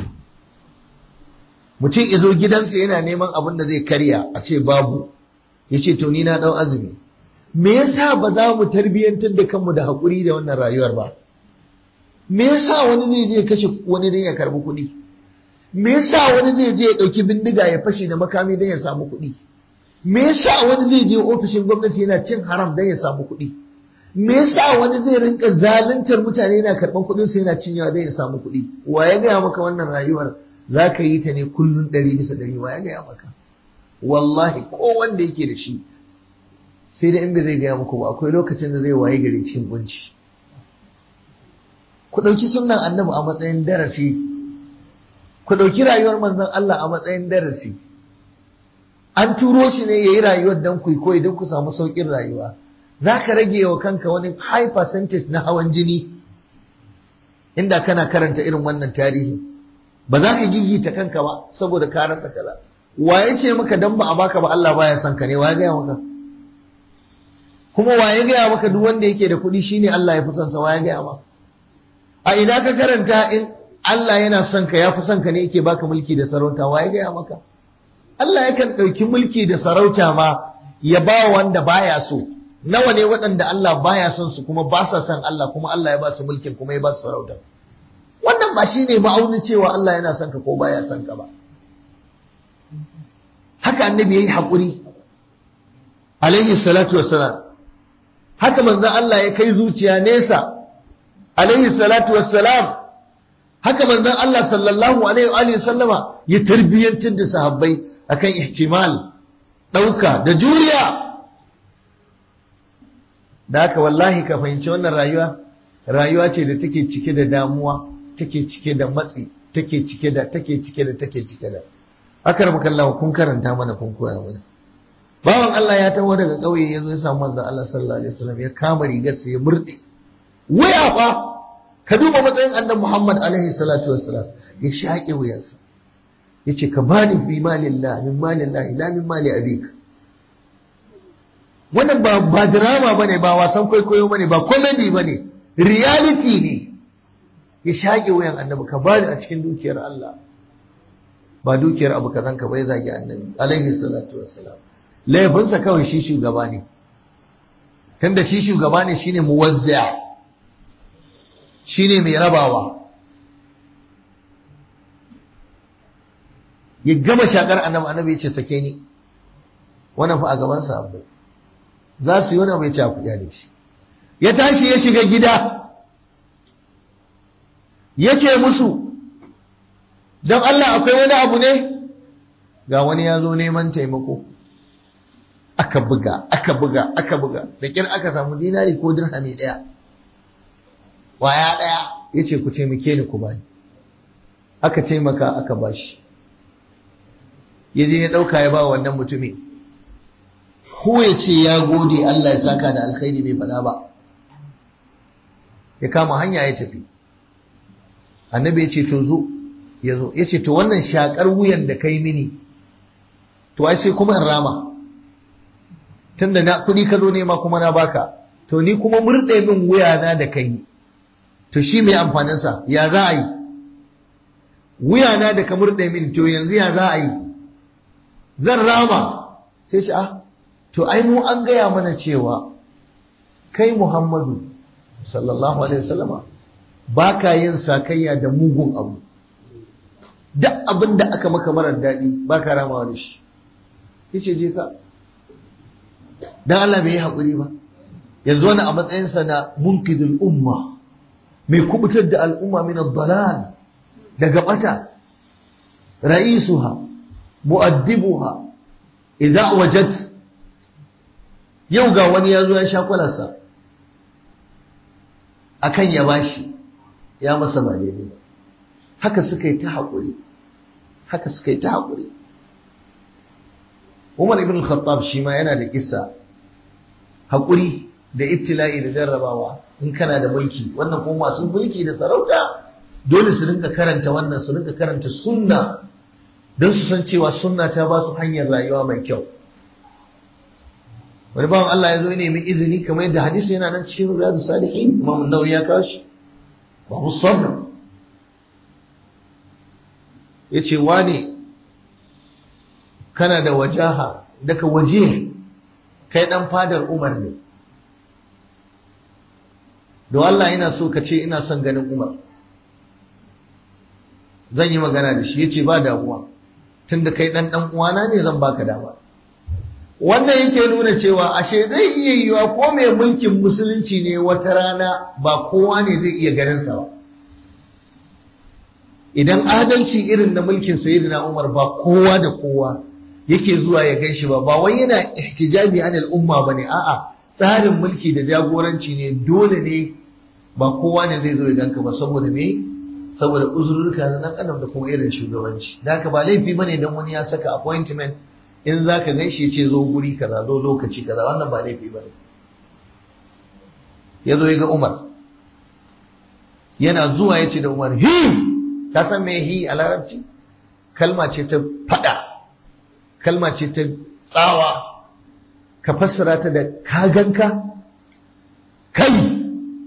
mutum ya zo gidansa yana neman abin da zai karya a ce babu ya ce to ni na dau azumi me yasa ba za mu tarbiyyantar da kanmu da haƙuri da wannan rayuwar ba me yasa wani zai je kashe wani don ya karbi kuɗi me yasa wani zai je ya ɗauki bindiga ya fashe da makami don ya samu kuɗi me yasa wani zai je ofishin gwamnati yana cin haram don ya samu kuɗi me yasa wani zai rinka zaluntar mutane yana karɓan kuɗin sa yana cinyewa don ya samu kuɗi wa ya gaya maka wannan rayuwar za ka yi ta ne kullum ɗari bisa ɗari wa ya gaya maka wallahi ko wanda yake da shi sai da in bai zai gaya muku ba akwai lokacin da zai waye gari cikin kunci ku ɗauki sunan annabi a matsayin darasi ku ɗauki rayuwar manzon Allah a matsayin darasi an turo shi ne ya yi rayuwar don ku koyi don ku samu sauƙin rayuwa za ka rage wa kanka wani high percentage na hawan jini inda kana karanta irin wannan tarihi ba za ka gigita kanka ba saboda ka rasa kaza waye ce maka dan ba a baka ba Allah baya son ka ne waye gaya maka kuma waye gaya maka duk wanda yake da kuɗi shine Allah ya fi son sa waye gaya maka a ina ka karanta in Allah yana son ka ya fi son ka ne yake baka mulki da sarauta waye gaya maka Allah yakan ɗauki mulki da sarauta ma ya ba wanda baya so nawa ne waɗanda Allah baya son su kuma ba sa son Allah kuma Allah ya ba su mulkin kuma ya ba su sarauta wannan ba shine ma'aunin cewa Allah yana son ka ko baya son ka ba haka annabi yayi hakuri alaihi salatu wassalam haka manzon Allah ya kai zuciya nesa alaihi salatu wassalam haka manzon Allah sallallahu alaihi wa sallama ya tarbiyantar da sahabbai akan ihtimal dauka da juriya da haka wallahi ka fahimci wannan rayuwa rayuwa ce da take cike da damuwa take cike da matsi take cike da take cike da take cike da akar makallawa kun karanta mana kun koya mana bawan Allah ya taho daga ƙauye ya zo ya samu manzon Allah sallallahu alaihi wasallam ya kama rigarsa ya murde waya fa ka duba matsayin annabi Muhammad alaihi salatu wassalam ya shaƙe wuyansa yace ka bani fi malillah min malillah ila min mali abik wannan ba ba drama bane ba wasan kwaikwayo bane ba comedy bane reality ne ya shaƙe wuyan annabi ka bani a cikin dukiyar Allah ba dukiyar abu kazan ka bai zagi annabi alaihi salatu wassalam laifinsa kawai shi shugaba ne tunda shi shugaba ne shine muwazzi'a shine mai rabawa ya gama shakar annabi annabi ya ce sake ni wannan fa a gaban sa abu za su yi wani mai cakuɗa da shi ya tashi ya shiga gida ya ce musu don Allah akwai wani abu ne ga wani ya zo neman taimako aka buga aka buga aka buga da kyar aka samu dinari ko dirhami ɗaya waya ɗaya ya ce ku taimake ni ku bani aka taimaka aka bashi ya je ya ɗauka ya ba wannan mutumi ko ya ce ya gode Allah ya saka da alkhairi bai faɗa ba ya kama hanya ya tafi annabi ya ce to zo ya zo ya ce to wannan shakar wuyan da kai mini to ai sai kuma in rama tunda na kuɗi ka zo nema kuma na baka to ni kuma murɗe min wuyana da kai to shi mai amfaninsa ya za a yi wuyana da ka murɗe min to yanzu ya za a yi zan rama sai shi ah to ai mu an gaya mana cewa kai muhammadu sallallahu alaihi wasallama ba ka yin sakayya da mugun abu duk abin da aka maka marar daɗi ba ka ramawa da shi yace je ka dan Allah bai yi haƙuri ba yanzu wani a matsayinsa na munkidul umma mai kubutar da al'umma min ad-dalal daga bata ra'isuha mu'addibuha idza wajad yau ga wani yazo ya sha kwalarsa akan ya bashi ya masa ba daidai ba haka suka yi ta haƙuri haka suka yi ta haƙuri Umar ibn al-Khattab shi ma yana da kissa haƙuri da ibtila'i da jarrabawa in kana da mulki wannan kuma masu mulki da sarauta dole su rinka karanta wannan su rinka karanta sunna don su san cewa sunna ta ba su hanyar rayuwa mai kyau wani bawan Allah ya zo ne mai izini kamar yadda hadisi yana nan cikin riyadu salihin imam nawawi ya kawo shi babu sabr yace wane kana da wajaha daga waje kai dan fadar Umar ne don Allah ina so ka ce ina son ganin Umar zan yi magana da shi yace ba damuwa tunda kai dan dan uwana ne zan baka dama wannan yake nuna cewa ashe zai iya yiwa ko mai mulkin musulunci ne wata rana ba kowa ne zai iya ganin sa ba idan adalci irin na mulkin sayyidina Umar ba kowa da kowa yake zuwa ya gaishe ba ba wai yana ihtijabi anil umma bane a'a tsarin mulki da jagoranci ne dole ne ba kowa ne zai zo ya ganka ba saboda me saboda uzurruka na dan adam da kuma irin shugabanci da haka ba laifi bane dan wani ya saka appointment in zaka gaishe ce zo guri kaza zo lokaci kaza wannan ba laifi bane ya zo ya ga Umar yana zuwa ya ce da Umar hi ka san me hi a larabci kalma ce ta fada kalma ce ta tsawa ka fassara ta da kaganka kai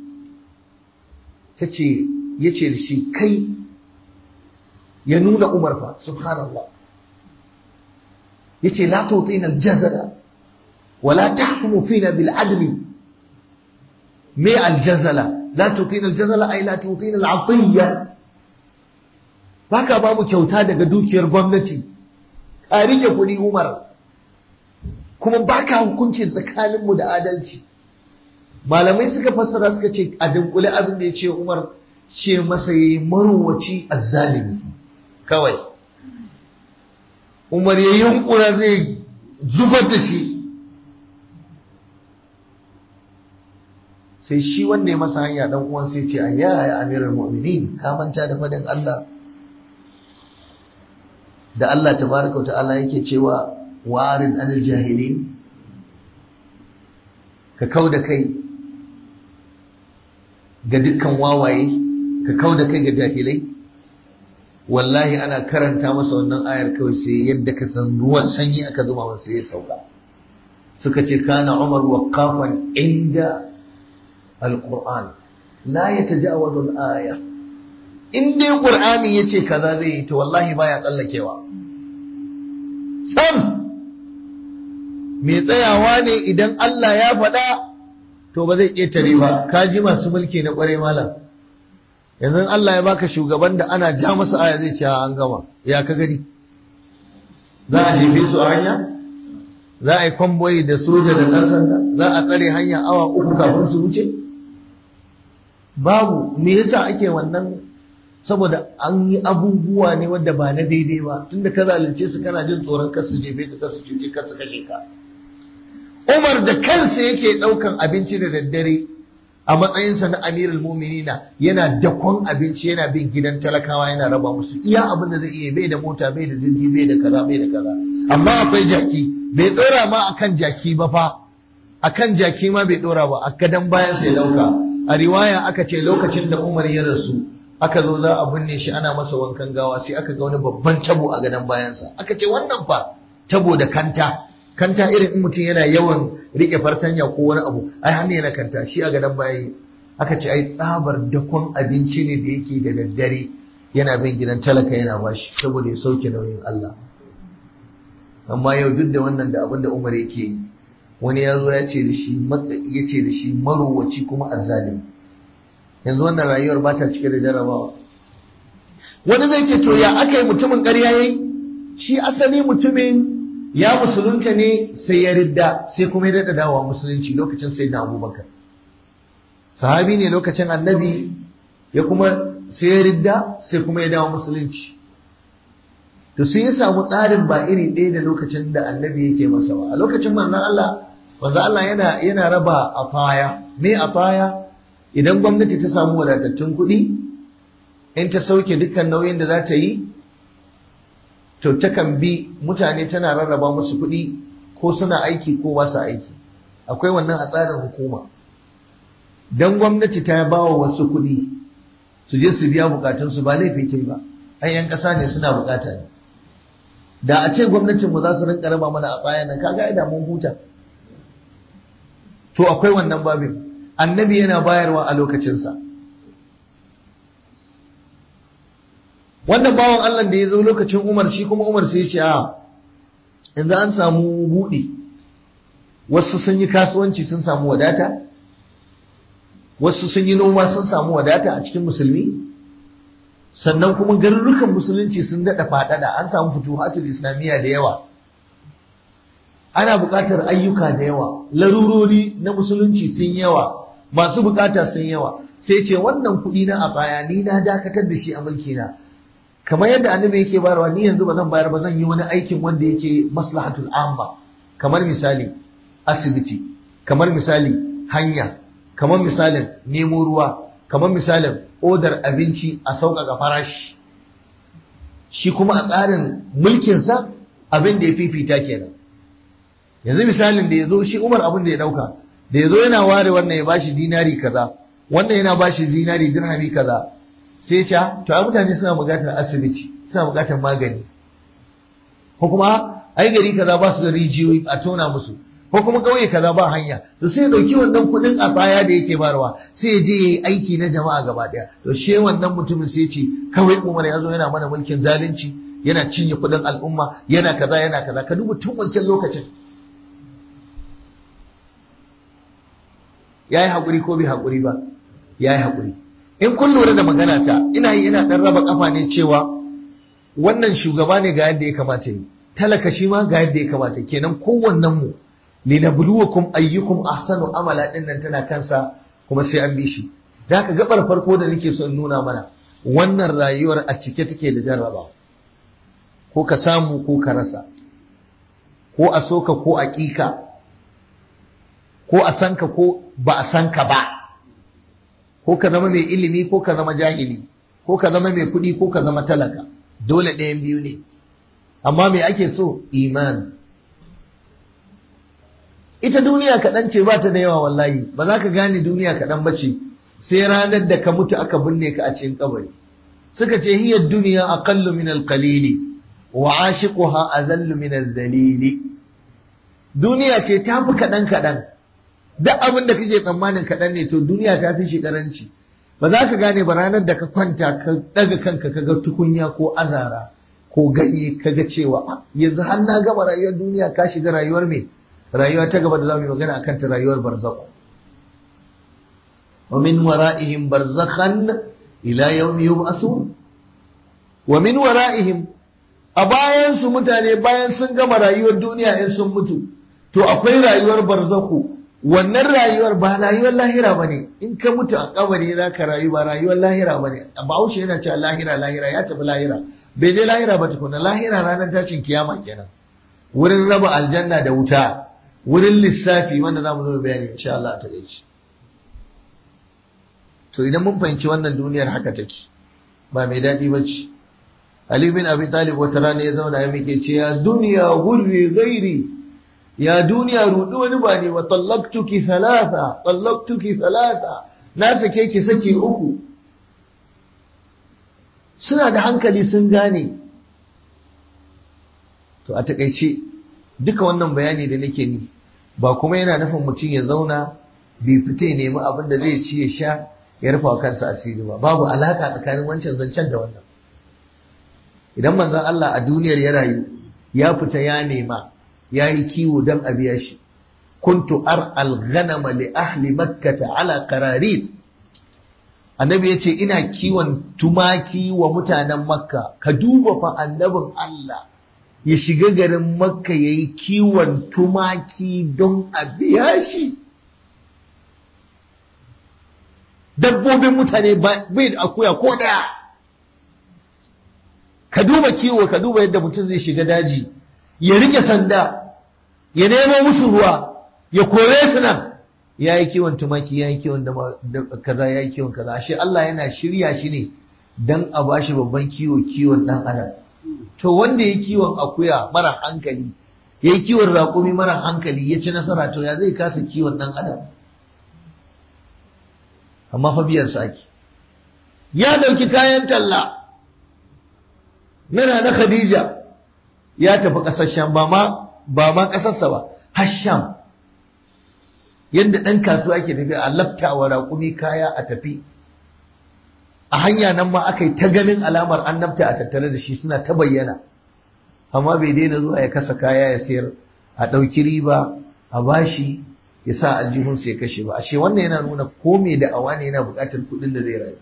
ta ce ya ce da shi kai ya nuna umar fa subhanallah ya ce la tutina aljazara wala tahkumu fina bil adli me aljazala la tutina aljazala ay la tutina al'atiyya baka ba mu kyauta daga dukiyar gwamnati a rike kuɗi Umar kuma baka hukunci tsakaninmu da adalci malamai suka fassara suka ce a dunkule abin da ya ce Umar ce masa yayi marowaci azzalimi kawai Umar ya yunkura zai zubar da shi sai shi wanda ya masa hanya dan uwan sai ce ayya ya amirul mu'minin ka manta da fadin Allah da Allah tabaraka wa ta'ala yake cewa warin anil jahilin ka kauda kai ga dukkan wawaye ka kauda kai ga jahilai wallahi ana karanta masa wannan ayar kawai sai yadda ka san ruwan sanyi aka zuma masa ya sauka suka ce kana umar waqafan inda alquran la yatajawazu al-aya in dai qur'ani yace kaza zai yi to wallahi baya tsallakewa sam mai tsayawa ne idan Allah ya faɗa to ba zai ƙetare ba ka ji masu mulki na ƙwarai malam yanzu Allah ya baka shugaban da ana ja masa aya zai ce an gama ya ka gani za a jefe su a hanya za a yi kwamboyi da soja da ɗan sanda za a tsare hanya awa uku kafin su wuce babu me yasa ake wannan saboda an yi abubuwa ne wanda ba na daidai ba tunda ka zalunce su kana jin tsoron kar su jefe ka kar su cuce kar su kashe ka Umar da kansa yake ɗaukan abinci da daddare a matsayinsa na amirul muminina yana dakon abinci yana bin gidan talakawa yana raba musu iya abin da zai iya bai da mota bai da jirgi bai da kaza bai da kaza amma akwai jaki bai dora ma akan jaki ba fa akan jaki ma bai dora ba a gadan bayan sai dauka a riwaya aka ce lokacin da Umar ya rasu aka zo za a binne shi ana masa wankan gawa sai aka ga wani babban tabo a gadan bayansa aka ce wannan fa tabo da kanta kanta irin in mutum yana yawan rike fartanya ko wani abu ai hannu yana kanta shi a gadon baya aka ce ai tsabar dakon abinci ne da yake da daddare yana bin gidan talaka yana bashi saboda ya sauke nauyin Allah amma yau duk da wannan da abin da Umar yake yi wani ya zo ya ce da shi ya ce da shi marowaci kuma azzalim yanzu wannan rayuwar ba ta cike da jarabawa wani zai ce to ya aka yi mutumin ƙarya yayi shi asali mutumin ya musulunta ne sai ya ridda sai kuma ya daɗa dawowa musulunci lokacin sai na abubakar sahabi ne lokacin annabi ya kuma sai ya ridda sai kuma ya dawo musulunci to sai ya samu tsarin ba iri ɗaya da lokacin da annabi yake masa ba a lokacin manzon Allah manzon Allah yana yana raba ataya me ataya idan gwamnati ta samu wadatattun kuɗi in ta sauke dukkan nauyin da za ta yi to takan bi mutane tana rarraba musu kuɗi ko suna aiki ko ba su aiki akwai wannan a tsarin hukuma dan gwamnati ta ba wa wasu kuɗi su je su biya bukatunsu ba laifi ce ba ai yan ƙasa ne suna bukata ne da a ce gwamnatin mu za su rinka raba mana a tsayan nan kaga ai da mun huta to akwai wannan babin annabi yana bayarwa a lokacinsa wannan bawan Allah da ya zo lokacin Umar shi kuma Umar sai ya ce a yanzu an samu buɗi wasu sun yi kasuwanci sun samu wadata wasu sun yi noma sun samu wadata a cikin musulmi sannan kuma garurukan musulunci sun daɗa faɗaɗa an samu fituhatul islamiyya da yawa ana buƙatar ayyuka da yawa larurori na musulunci sun yawa masu buƙata sun yawa sai ce wannan kuɗi na a baya ni na dakatar da shi a mulkina kamar yadda annabi yake bayarwa ni yanzu ba zan bayar ba zan yi wani aikin wanda yake maslahatul amma kamar misali asibiti kamar misali hanya kamar misalin nemo ruwa kamar misalin odar abinci a sauƙaƙa farashi shi kuma a tsarin mulkinsa abin da ya fifita kenan yanzu misalin da ya zo shi umar abin da ya ɗauka da ya zo yana ware wannan ya bashi dinari kaza wannan yana bashi dinari dirhami kaza sai ca to ai mutane suna buƙatar asibiti suna buƙatar magani ko kuma ai gari kaza ba su da rijiyoyi a tona musu ko kuma ƙauye kaza ba hanya to sai ya dauki wannan kuɗin a baya da yake barwa sai ya je yayi aiki na jama'a gaba daya to she wannan mutumin sai ya ce kawai Umar ya zo yana mana mulkin zalunci yana cinye kuɗin al'umma yana kaza yana kaza ka duba tun wancan lokacin yayi hakuri ko bai hakuri ba yayi hakuri in kun lura da magana ta ina yi ina dan raba kafa ne cewa wannan shugaba ne ga yadda ya kamata yi talaka shi ma ga yadda ya kamata kenan kowannen mu linabluwakum ayyukum ahsanu amala din nan tana kansa kuma sai an bi shi da haka gabar farko da nake so in nuna mana wannan rayuwar a cike take da jarraba ko ka samu ko ka rasa ko a soka ko a ƙika ko a sanka ko ba a sanka ba ko ka zama mai ilimi ko ka zama jahili ko ka zama mai kuɗi ko ka zama talaka dole ɗayan biyu ne amma me ake so iman ita duniya kaɗan ce ba ta da yawa wallahi ba za ka gane duniya kaɗan ba ce sai ranar da ka mutu aka binne ka a cikin kabari suka ce hiya duniya aqallu min al-qalili wa ashiquha azallu min al-dhalili duniya ce ta fi kaɗan kaɗan duk abin da kake tsammanin kaɗan ne to duniya ta fi shi karanci ba za ka gane ba ranar da ka kwanta ka ɗaga kanka ka ga tukunya ko azara ko ganye ka ga cewa yanzu har na gama rayuwar duniya ka shiga rayuwar me rayuwa ta gaba da za mu yi magana akan ta rayuwar barzakh wa min wara'ihim barzakhan ila yawmi yub'asun wa min wara'ihim a bayan su mutane bayan sun gama rayuwar duniya in sun mutu to akwai rayuwar barzaku wannan rayuwar ba rayuwar lahira bane in ka mutu a kabari za ka rayu ba rayuwar lahira bane bahaushe yana cewa lahira lahira ya tafi lahira bai je lahira ba tukuna lahira ranar tashin kiyama kenan wurin raba aljanna da wuta wurin lissafi wanda za mu zo bayani insha Allah ta gaci to idan mun fahimci wannan duniyar haka take ba mai daɗi ba ce Ali bin Abi Talib wata rana ya zauna ya muke ce ya duniya gurri gairi ya duniya rudu wani ba ne wa tallaktuki salasa tallaktuki salasa na sake ki saki uku suna da hankali sun gane to a takaice duka wannan bayani da nake ni ba kuma yana nufin mutum ya zauna bai fita ya nemi abin da zai ci ya sha ya rufa wa kansa asiri ba babu alaka tsakanin wancan zancen da wannan idan manzon Allah a duniyar ya rayu ya fita ya nema ya yi kiwo don a biya shi kuntu ar al-ghanama li ahli makkata ala qararit annabi yace ina kiwon tumaki wa mutanen makka ka duba fa annabin Allah ya shiga garin makka yayi kiwon tumaki don a biya shi dabbobin mutane bai da akuya ko daya ka duba kiwo ka duba yadda mutum zai shiga daji ya rike sanda ya nemo musu ruwa ya kore su nan ya yi kiwon tumaki ya yi kiwon kaza ya yi kiwon kaza ashe Allah yana shirya shi ne don a ba shi babban kiwo kiwon ɗan adam to wanda ya kiwon akuya mara hankali ya yi kiwon raƙumi mara hankali ya ci nasara to ya zai kasa kiwon ɗan adam amma fa biyar ake ya ɗauki kayan talla nana na Khadija ya tafi ƙasar Sham ba ma ba ma ƙasarsa ba har Sham yadda ɗan kasuwa ke tafi a laftawa raƙumi kaya a tafi a hanya nan ma aka yi ta ganin alamar annabta a tattare da shi suna ta bayyana amma bai daina zuwa ya kasa kaya ya sayar a ɗauki riba a bashi ya sa aljihunsa ya kashe ba ashe wannan yana nuna ko me da awa ne yana buƙatar kuɗin da zai rayu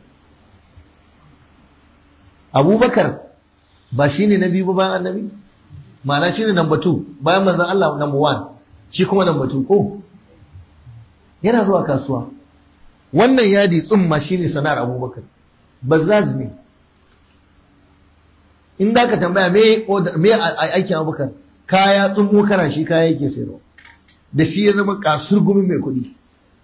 abubakar ba shi ne na biyu ba bayan annabi ma'ana shi ne number two bayan manzan Allah number one shi kuma number two ko yana zuwa kasuwa wannan yadi tsumma shi ne sana'ar abubakar bazaz ne in da ka tambaya me me aikin abubakar kaya tsummo kana shi kaya yake sayarwa da shi ya zama kasurgumin mai kuɗi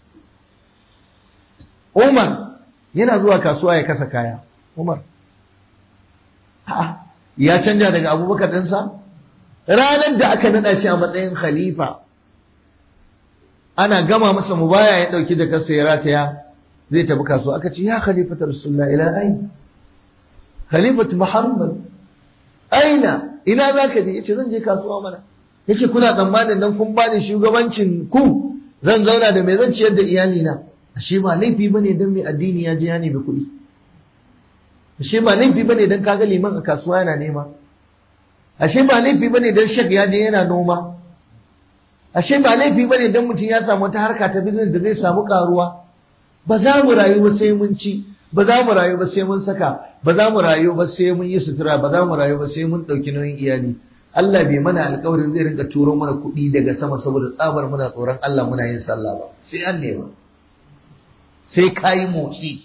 Umar yana zuwa kasuwa ya kasa kaya Umar a'a ya canja daga abubakar ɗinsa ranar da aka naɗa shi a matsayin khalifa ana gama masa mubaya ya ɗauki da kansa ya rataya zai tafi kasuwa aka ce ya khalifata rasulullah ila aina khalifatu muhammad aina ina za ka je yace zan je kasuwa mana yace kuna tsammanin dan kun bani shugabancin ku zan zauna da me zan ciyar da iyalina ashe ba laifi bane dan mai addini ya je ya nemi kuɗi ashe ba laifi bane dan kaga liman a kasuwa yana nema ashe ba laifi bane dan shek ya je yana noma ashe ba laifi bane dan mutum ya samu wata harka ta business da zai samu karuwa ba za mu rayu ba sai mun ci ba za mu rayu ba sai mun saka ba za mu rayu ba sai mun yi sutura ba za mu rayu ba sai mun ɗauki nauyin iyali Allah bai mana alƙawarin zai rinka turo mana kuɗi daga sama saboda tsabar muna tsoron Allah muna yin sallah ba sai an nema sai kayi motsi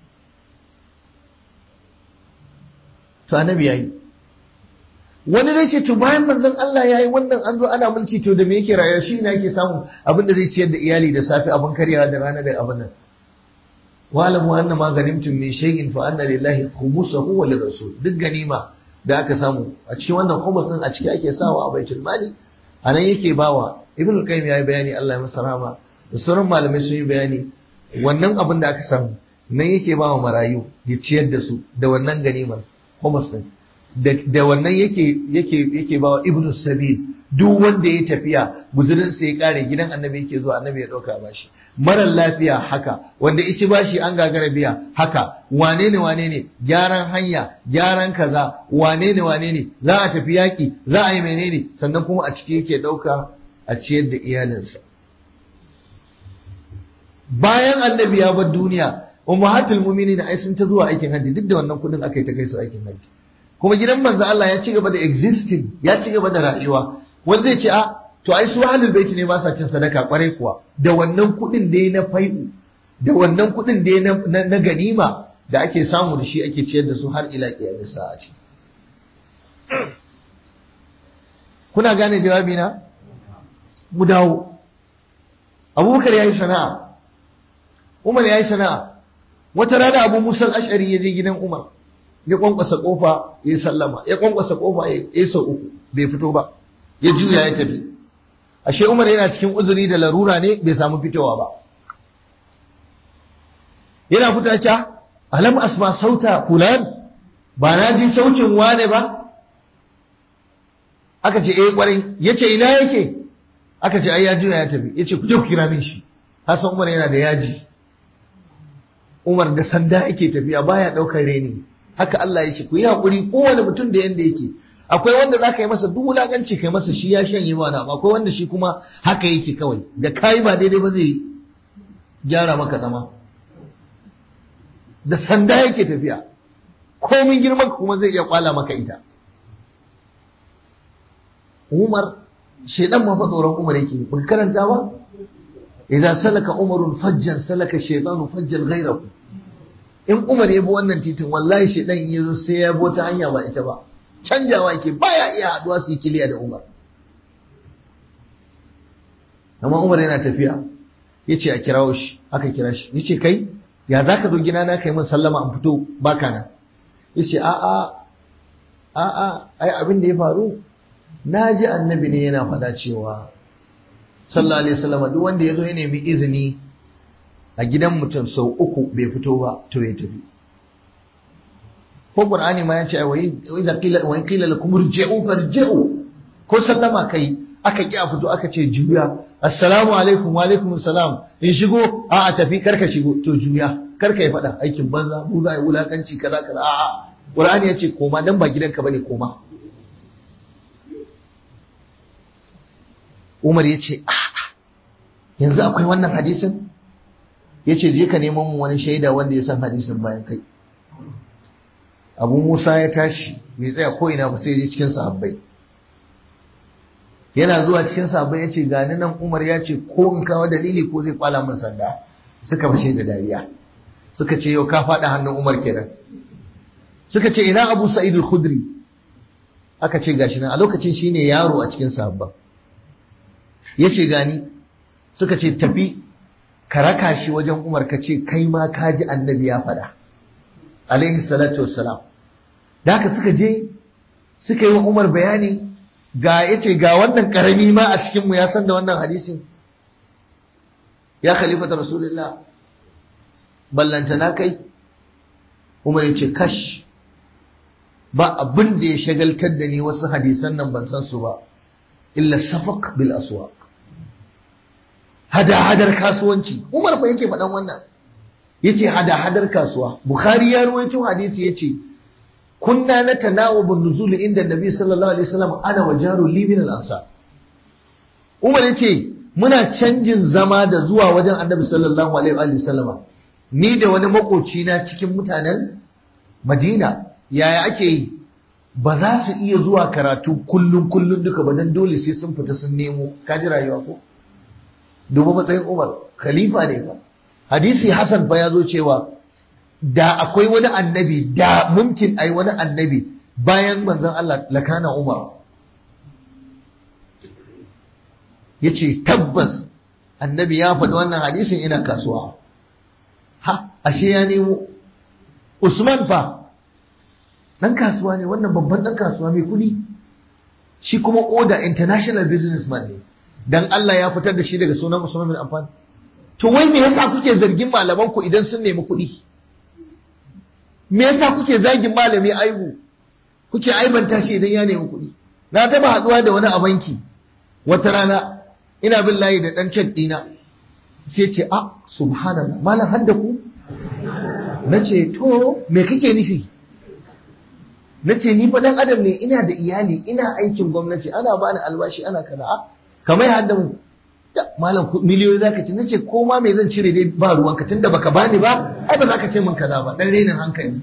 to annabi yayi wani zai ce to bayan manzon Allah yayi wannan an zo ana mulki to da me yake rayuwa shi ne yake samu abin da zai ciyar da iyali da safe abin karyawa da rana da abin nan wa'lamu anna ma ganimtum min shay'in fa anna lillahi khumsuhu wa lirrasul duk ganima da aka samu a cikin wannan khumus din a ciki ake sawa a baitul mali anan yake bawa ibnu qayyim yayi bayani Allah ya masa rahama da sauran malamai sun yi bayani wannan abin da aka samu nan yake bawa marayu ya ciyar da su da wannan ganimar khumus din da wannan yake yake yake bawa ibnu sabil duk wanda ya tafiya guzurin sa ya kare gidan annabi yake zuwa annabi ya dauka bashi marar lafiya haka wanda ici bashi an gagara biya haka wane ne wane ne gyaran hanya gyaran kaza wane ne wane ne za a tafi yaki za a yi menene sannan kuma a ciki yake dauka a ciyar da iyalinsa bayan annabi ya bar duniya ummahatul mu'minin ai sun ta zuwa aikin hajji duk da wannan kudin aka yi ta kai su aikin hajji kuma gidan manzo Allah ya ci gaba da existing ya ci gaba da rayuwa wanda zai ce a to ai su ahlul baiti ne ba sa cin sadaka kwarai kuwa da wannan kudin da na fai'u da wannan kudin da na, na, ganima da ake samu da shi ake ciyar da su har ila kiyamis sa'ati kuna gane jawabi na mu dawo abubakar yayi sana'a umar yayi sana'a wata rana abu musa ashari ya je gidan umar ya kwankwasa kofa ya sallama ya kwankwasa kofa ya sau uku bai fito ba ya juya ya tafi ashe umar yana cikin uzuri da larura ne bai samu fitowa ba yana fita ca alam asma sauta fulan ba na ji saukin wane ba aka ce eh kwarai yace ina yake aka ce ai ya juya ya tafi yace ku je ku kira min shi hasan umar yana da yaji umar da sanda yake tafiya baya daukar reni haka Allah ya ce ku yi hakuri kowane mutum da yanda yake akwai wanda zaka yi masa duk wulakanci kai masa shi ya shanye ba na akwai wanda shi kuma haka yake kawai da kai ba daidai ba zai gyara maka zama da sanda yake tafiya komin girman kuma zai iya kwala maka ita Umar shedan ma fa tsoron Umar yake ba karanta ba idan salaka umarun fajjan salaka shaytanu fajjan ghayrahu in Umar ya bi wannan titin wallahi shedan in yazo sai ya bi ta hanya ba ita ba canjawa yake baya iya haduwa su yi kiliya da Umar amma Umar yana tafiya yace a kirawo shi aka kira shi yace kai ya zaka zo gina na kai min sallama an fito baka nan yace a a a a ai abin da ya faru na ji annabi ne yana faɗa cewa sallallahu alaihi wasallam duk wanda ya zo ya nemi izini a gidan mutum sau uku bai fito ba to ya tafi ko qur'ani ma ya ce wa idza qila wa qila lakum irji'u farji'u ko sallama kai aka ki a fito aka ce juya assalamu alaikum wa alaikum assalam in shigo a a tafi karka shigo to juya karka ya faɗa aikin banza mu za a yi wulakanci kaza kaza a a qur'ani ya ce koma dan ba gidanka bane koma Umar ya ce, yanzu akwai wannan hadisin? Ya ce, je ka neman mu wani shaida wanda ya san hadisin bayan kai. Abu Musa ya tashi, bai tsaya ko ina ba sai je cikin sahabbai. Yana zuwa cikin sahabbai ya ce, gani nan Umar ya ce, ko in kawo dalili ko zai kwala min sanda. Suka fashe da dariya. Suka ce, yau ka faɗa hannun Umar kenan. Suka ce, ina Abu Sa'id al-Khudri? Aka ce gashi nan, a lokacin shine yaro a cikin sahabban. ya ce gani suka ce tafi ka raka shi wajen umar ka ce kai ma ka ji annabi ya faɗa alaihi salatu wassalam da haka suka je suka yi wa umar bayani ga ya ce ga wannan karami ma a cikinmu ya san da wannan hadisin ya khalifata rasulullah ballantana kai umar ya ce kash ba abin da ya shagaltar da ni wasu hadisan nan ban san su ba illa safaq bil aswaq hada-hadar kasuwanci umar fa yake faɗan wannan yace hada-hadar kasuwa bukhari ya ruwaito hadisi yace kunna natanawabu nuzul inda nabi sallallahu alaihi wasallam ana wa jarul li min al ansar Umar ya ce muna canjin zama da zuwa wajen annabi sallallahu alaihi wa sallama ni da wani makoci na cikin mutanen Madina yaya ake yi ba za su iya zuwa karatu kullum kullum duka ba dan dole sai sun fita sun nemo kaji rayuwa ko duba matsayin Umar khalifa ne ba hadisi Hassan fa ya zo cewa da akwai wani annabi da mumkin ai wani annabi bayan manzon Allah lakana Umar yace tabbas annabi ya faɗi wannan hadisin ina kasuwa ha ashe ya nemo Usman fa dan kasuwa ne wannan babban dan kasuwa mai kuɗi shi kuma oda international businessman ne dan Allah ya fitar da shi daga sunan Usman bin Affan to wai me yasa kuke zargin malaman ku idan sun nemi kuɗi me yasa kuke zagin malami aibu kuke aibanta shi idan ya nemi kuɗi na taba haɗuwa da wani a banki wata rana ina bin layi da ɗan cek ɗina sai ce a subhanallah malam hadda ku na ce to me kake nufi na ce ni fa ɗan adam ne ina da iyali ina aikin gwamnati ana bani albashi ana kaza a kamar hadda mu malam miliyoyi zaka ce nace ko ma me zan cire dai ba ruwanka tunda baka bani ba ai ba zaka ce min kaza ba dan renin hankali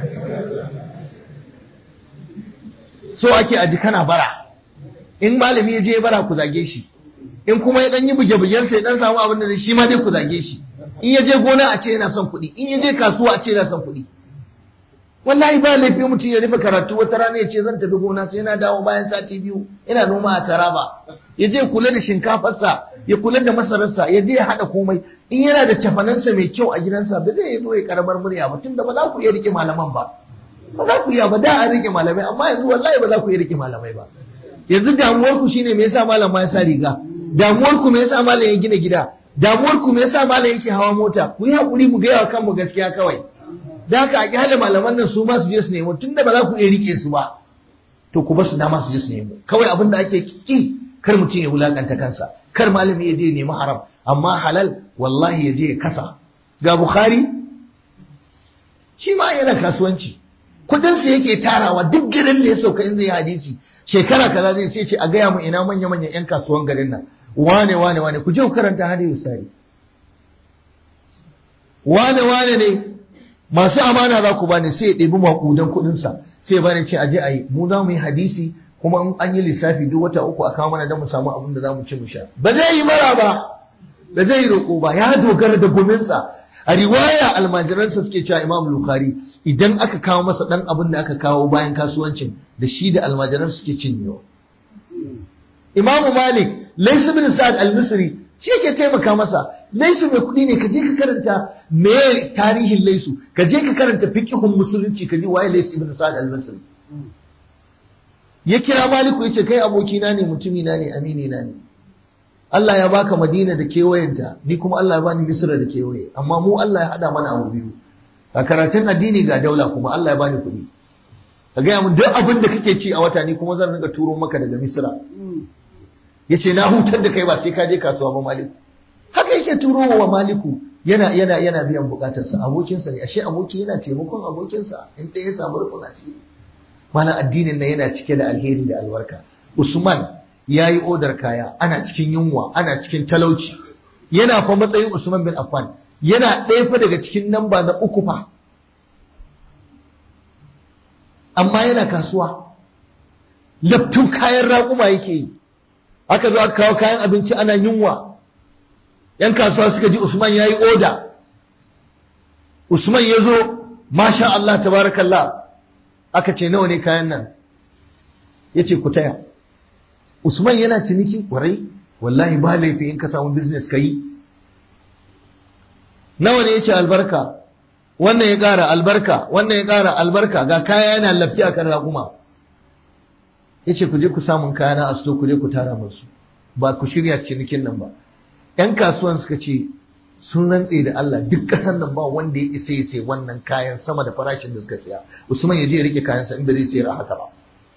so ake aji kana bara in malami ya je bara ku zage shi in kuma ya dan yi buge-bugen sai dan samu abin da zai shi ma dai ku zage shi in ya je gona a ce yana son kuɗi in ya je kasuwa a ce yana son kuɗi wallahi ba laifi mutum ya rufe karatu wata rana ya ce zan tafi gona sai yana dawo bayan sati biyu ina noma a taraba ya je kula da shinkafarsa ya kula da masararsa ya je ya haɗa komai in yana da cafanansa mai kyau a gidansa ba zai zo ya karamar murya ba tunda ba za ku iya rike malaman ba ba za ku iya ba da an rike malamai amma yanzu wallahi ba za ku iya rike malamai ba yanzu damuwar ku shine me yasa malam ma ya sa riga damuwar ku me yasa malam ya gina gida damuwar ku me yasa malam yake hawa mota ku yi hakuri mu gaya wa kanmu gaskiya kawai da haka a kyale malaman nan su ma su je su nemo tunda ba za ku iya rike su ba to ku ba su dama su je su nemo kawai abin da ake ki kar mutum ya wulakanta kansa kar malami ya je ya nemi haram amma halal wallahi ya je ya kasa ga bukhari shi ma yana kasuwanci kudinsa yake tarawa duk garin da ya sauka in zai yi hadisi shekara kaza zai sai ce a gaya mu ina manya manyan yan kasuwan garin nan wane wane wane ku je ku karanta hadisi sari wane wane ne masu amana za ku bani sai ya ɗebi maƙudan kuɗinsa sai ya bani ce aje a yi mu za mu yi hadisi kuma in an yi lissafi duk wata uku a kawo mana don mu samu abin da za mu ci mu sha ba zai yi mara ba ba zai yi roƙo ba ya dogara da gominsa a riwaya almajiransa suke cewa imam bukhari idan aka kawo masa ɗan abin da aka kawo bayan kasuwancin da shi da almajiran suke cinyewa imamu malik laisu bin sa'ad al-misri shi yake taimaka masa laisu mai kuɗi ne ka je ka karanta me tarihin laisu ka je ka karanta fiqhun musulunci ka ji waye laisu ibn sa'ad al-misri ya kira maliku yace kai abokina ne mutumina ne amini na ne Allah ya baka Madina da kewayenta ni kuma Allah ya bani Misra da kewaye amma mu Allah ya hada mana abu biyu a karatun addini ga daula kuma Allah ya bani kuɗi ka gaya mun duk abin da kake ci a wata ni kuma zan rinka turo maka daga Misra yace na hutar da kai ba sai ka je kasuwa ba Maliku haka yake turo wa Maliku yana yana yana biyan bukatarsa abokinsa ne ashe aboki yana taimakon abokinsa in ta ya samu rufin asiri mana addinin nan yana cike da alheri da albarka Usman ya yi odar kaya ana cikin yunwa ana cikin talauci yana fa matsayin Usman bin Affan yana ɗaya fa daga cikin namba na uku fa amma yana kasuwa laftun kayan raƙuma yake yi aka zo aka kawo kayan abinci ana yunwa yan kasuwa suka ji Usman ya yi oda Usman ya zo masha Allah tabarakallah aka ce nawa ne kayan nan ya ce ku taya Usman yana ciniki kwarai wallahi ba laifi in ka samu business ka yi nawa ne ya ce albarka wannan ya ƙara albarka wannan ya ƙara albarka ga kaya yana lafi a kan raƙuma ya ce ku je ku samun kaya na asto ku je ku tara musu ba ku shirya cinikin nan ba ‘yan kasuwan suka ce sun rantse da Allah duk ƙasar nan ba wanda ya isa ya sai wannan kayan sama da farashin da suka siya Usman ya je ya rike kayansa in ba zai sayar a haka ba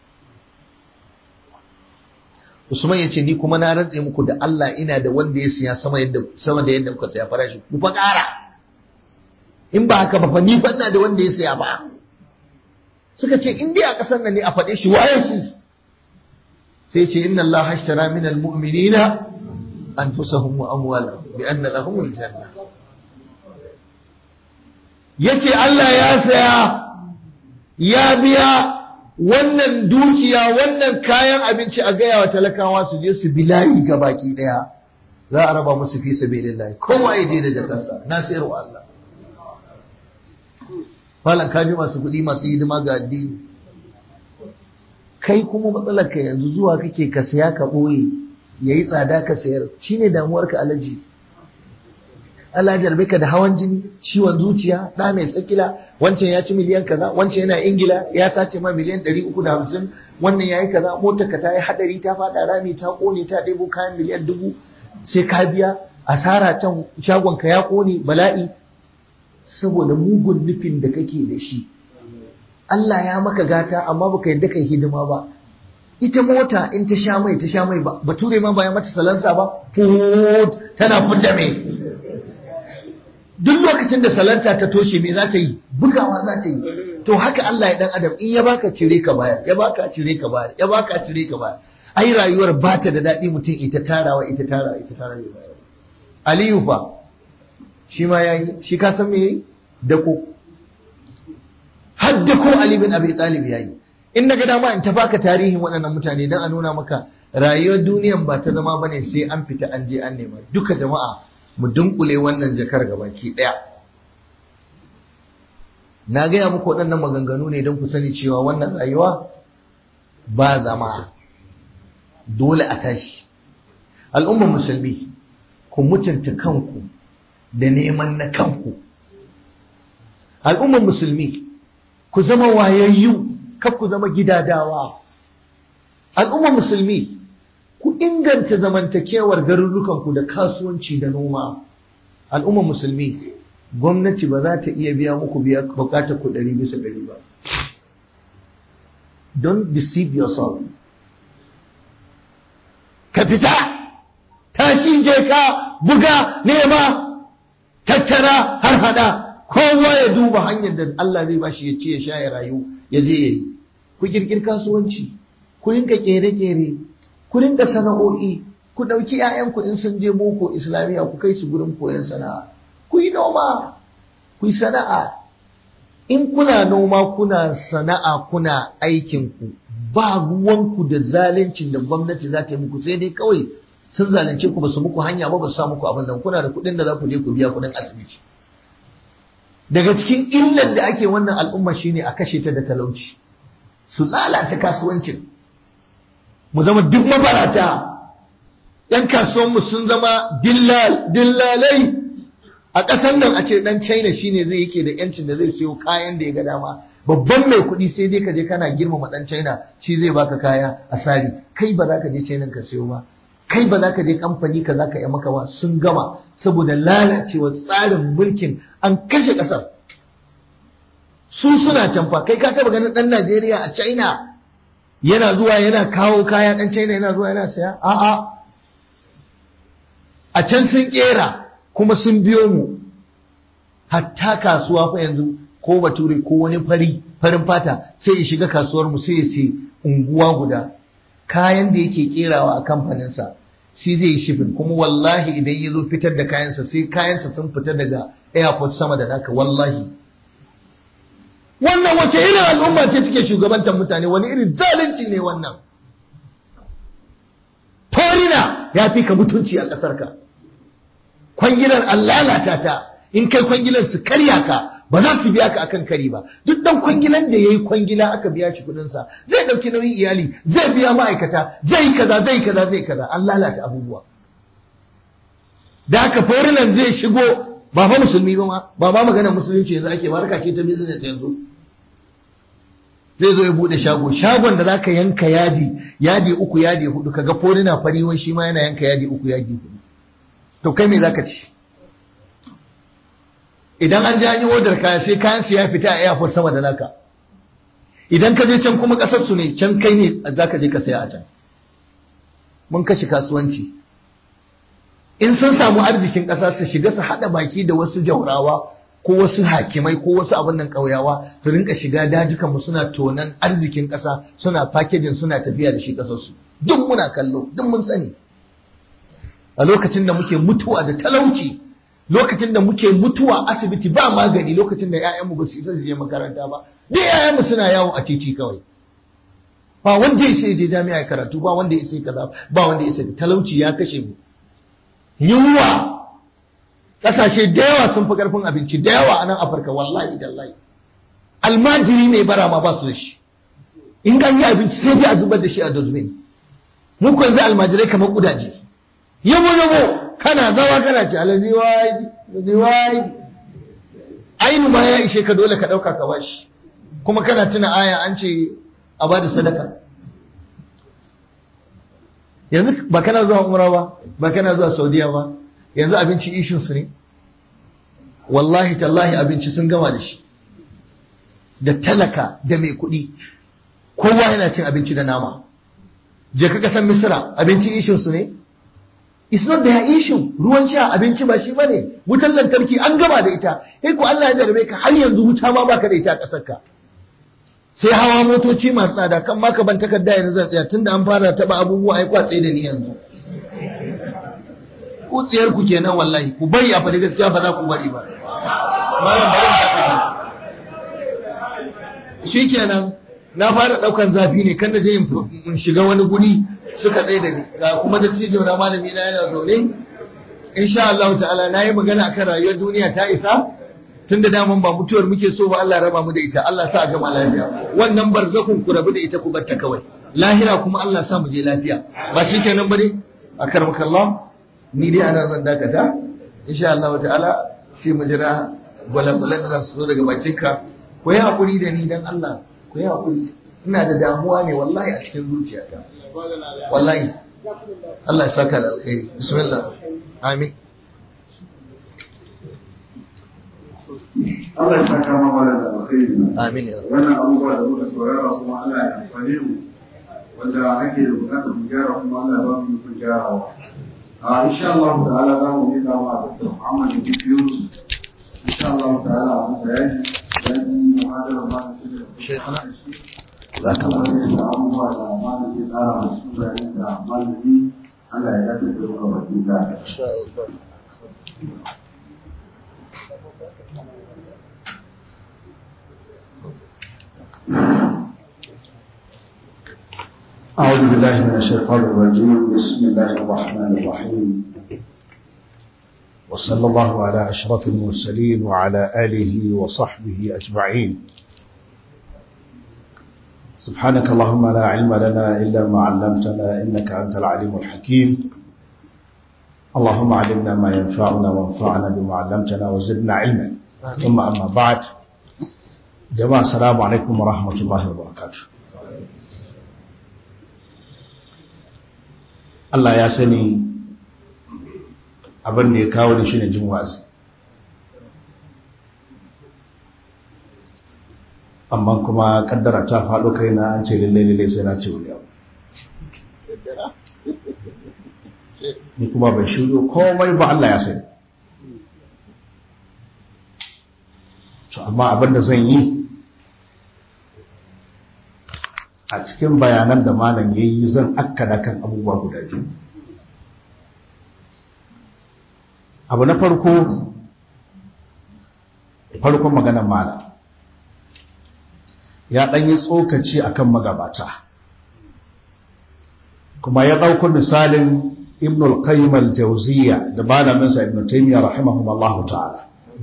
Usman ya ce ni kuma na rantse muku da Allah ina da wanda ya siya sama yadda sama da yadda kuka siya farashi ku fa ƙara in ba haka ba fa ni fa ina da wanda ya siya ba suka ce in dai a ƙasar nan ne a faɗe shi waye shi sai ce inna Allah hashtara min almu'minina anfusahum wa amwalahum bi anna lahum aljanna yace Allah ya saya ya biya wannan dukiya wannan kayan abinci a gaya wa talakawa su je su bilayi ga baki daya za a raba musu fi sabilillah kowa ya je da jakarsa na sayarwa Allah malam kaji masu kuɗi masu hidima ga addini kai kuma matsalar ka yanzu zuwa kake ka saya ka ɓoye yayi tsada ka sayar shine damuwar ka alaji Allah jarbe ka da hawan jini ciwon zuciya ɗa mai tsakila wancan ya ci miliyan kaza wancan yana ingila ya sace ma miliyan ɗari uku da hamsin wannan ya yi kaza motar ka ta yi haɗari ta faɗa rami ta ƙone ta ɗebo kayan miliyan dubu sai ka biya asara can shagon ka ya ƙone bala'i saboda mugun nufin da kake da shi Allah ya maka gata amma baka yadda kai hidima ba ita mota in ta sha mai ta sha mai ba bature ma ba ya mata salansa ba fut tana fudda mai duk lokacin da salanta ta toshe me za ta yi bugawa za ta yi to haka Allah ya dan adam in ya baka cire ka bayar ya baka cire ka bayar ya baka cire ka bayar ai rayuwar ba ta da daɗi mutum ita tarawa ita tarawa ita tarawa ya bayar Aliyu fa shi ma yayi shi ka san me yayi dako har dako Ali bin Abi Talib yayi in naga dama in ta baka tarihin waɗannan mutane dan a nuna maka rayuwar duniyan ba ta zama bane sai an fita an je an nema duka jama'a mu dunkule wannan jakar gabaki ɗaya. Na gaya muku waɗannan maganganu ne don ku sani cewa wannan rayuwa ba zama dole a tashi. Al'ummar musulmi, ku mutunta kanku da neman na kanku. Al'ummar musulmi, ku zama wayayyu, kar ku zama gidadawa. Al'ummar musulmi, ku inganta zamantakewar garurukanku da kasuwanci da noma al'ummar musulmi gwamnati ba za ta iya biya muku biya bukatar ku ɗari bisa ɗari ba don't deceive yourself ka fita tashi je ka buga nema tattara har hada kowa ya duba hanyar da Allah zai bashi ya ce ya sha ya rayu ya je ya yi ku kirkir kasuwanci ku rinka kere-kere ku rinka sana'o'i ku ɗauki 'ya'yanku in sun je boko islamiyya ku kai su gurin koyon sana'a ku yi noma ku yi sana'a in kuna noma kuna sana'a kuna aikinku ba ruwanku da zaluncin da gwamnati za ta yi muku sai dai kawai sun zalunce ku ba su muku hanya ba ba su sa muku abin da kuna da kuɗin da za ku je ku biya kuɗin asibiti daga cikin illar da ake wannan al'umma shine a kashe ta da talauci su lalata kasuwancin mu zama duk mabarata ‘yan kasuwanmu sun zama dillalai a ƙasar nan a ce ɗan china shine zai yake da ‘yancin da zai siyo kayan da ya ga dama babban mai kuɗi sai dai ka je kana girmama ɗan china shi zai baka kaya a sari kai ba za ka je china ka siyo ba kai ba za ka je kamfani ka za ka yi maka ba sun gama saboda lalacewa tsarin mulkin an kashe ƙasar su suna canfa kai ka taba ganin ɗan najeriya a china yana zuwa yana kawo kaya ɗan China yana zuwa yana saya? A'a. A can sun ƙera kuma sun biyo mu. Hatta kasuwa fa yanzu ko bature ko wani fari farin fata sai ya shiga kasuwar mu sai ya sai unguwa guda. Kayan da yake ƙerawa a kamfaninsa shi zai yi shifin kuma wallahi idan ya zo fitar da kayansa sai kayansa sun fita daga airport sama da naka wallahi. wannan wace irin al'umma ce take shugabantar mutane wani irin zalunci ne wannan torina ya fi ka mutunci a ƙasarka kwangilar an lalata ta in kai kwangilar su karya ka ba za su biya ka akan kari ba duk dan kwangilan da yayi kwangila aka biya shi kudin sa zai dauki nauyin iyali zai biya ma'aikata zai yi kaza zai kaza zai kaza an lalata abubuwa da haka forinan zai shigo ba fa musulmi ba ma ba ma magana musulunci yanzu ake barka ce ta business yanzu zai zo ya bude shago shagon da zaka yanka yadi yadi uku yadi hudu kaga forina fari wai shi ma yana yanka yadi uku yadi hudu to kai me zaka ci idan an ji an yi odar kaya sai kayan su ya fita a airport sama da naka idan ka je can kuma kasar su ne can kai ne zaka je ka saya a can mun kashe kasuwanci in sun samu arzikin ƙasa su shiga su haɗa baki da wasu jaurawa ko wasu hakimai ko wasu abin nan ƙauyawa su rinka shiga dajukan mu suna tonan arzikin ƙasa suna packaging suna tafiya da shi ƙasar su duk muna kallo duk mun sani a lokacin da muke mutuwa da talauci lokacin da muke mutuwa asibiti ba magani lokacin da 'ya'yanmu ba su isa su je makaranta ba duk 'ya'yanmu suna yawo a titi kawai ba wanda ya sai je jami'a ya karatu ba wanda ya sai kaza ba wanda ya sai talauci ya kashe mu yunwa kasashe da yawa sun fi karfin abinci da yawa a nan afirka wallahi dallahi almajiri mai bara ma ba su da shi in an yi abinci sai dai a zubar da shi a dozbin mu ko yanzu almajirai kamar kudaje yabo yabo kana zawa kana ce alazi waji alazi waji ainu ma ya ishe ka dole ka dauka ka bashi kuma kana tuna aya an ce a bada sadaka yanzu ba kana zuwa umra ba ba kana zuwa saudiya ba yanzu abinci ishin su ne wallahi tallahi abinci sun gama da shi da talaka da mai kuɗi kowa yana cin abinci da nama je ka kasan misira abinci ishin su ne it's not their issue ruwan sha abinci ba shi bane wutar lantarki an gama da ita sai ko Allah ya jarabe ka har yanzu wuta ma baka da ita a kasar ka sai hawa motoci masu tsada kan ma ka ban takarda yanzu zan tsaya tunda an fara taba abubuwa ai kwatse da ni yanzu ku tsiyar ku kenan wallahi ku bari a faɗi gaskiya ba za ku bari ba malam bari mu tafi shikenan na fara daukan zafi ne kan da je in shiga wani guri suka tsaye da ni ga kuma da cijo na malami na yana zaune insha Allah ta'ala nayi magana akan rayuwar duniya ta isa tunda daman ba mutuwar muke so ba Allah raba mu da ita Allah sa gama lafiya wannan barzakun ku rabu da ita ku batta kawai lahira kuma Allah sa mu je lafiya ba shi kenan bane akarmakallah ni dai ana zan dakata insha Allah ta'ala sai mu jira gwalagwalan da za su zo daga bakinka ku yi hakuri da ni dan Allah ku yi hakuri ina da damuwa ne wallahi a cikin zuciyata wallahi Allah ya saka da alkhairi bismillah amin Allah ya saka ma mana da alkhairi amin ya wannan abubuwa da muka saurara kuma Allah ya amfane mu wanda ake da bukatar mu gyara kuma Allah ya ba mu ikon gyarawa a insha Allah ta'ala za mu yi dawa da Dr. Muhammad bin Yunus insha Allah ta'ala a mu bayani dan muhadara ma da shi da Shaykhana. za ka ba da abubuwa da malam zai tsara musu bayani da malami Allah ya dace da mu baki da أعوذ بالله من الشيطان الرجيم بسم الله الرحمن الرحيم وصلى الله على أشرف المرسلين وعلى آله وصحبه أجمعين سبحانك اللهم لا علم لنا إلا ما علمتنا إنك أنت العليم الحكيم اللهم علمنا ما ينفعنا وانفعنا بما علمتنا وزدنا علما ثم أما بعد جماعة السلام عليكم ورحمة الله وبركاته Allah ya sani abin da ya kawo da shi ne jin wa'azi amma kuma kaddara ta faɗo kai na an ce lalle lalle sai na ce wani abu ni kuma bai shiryo komai ba Allah ya sani to amma abin da zan yi a cikin bayanan da malam ya yi zan akkada kan abubuwa guda biyu abu na farko farkon maganar malam ya ɗanyi tsokaci akan magabata kuma ya ɗauko misalin ibn al-qayyim al-jawziyya da malaminsa ibn taymiyyah rahimahumullahu ta'ala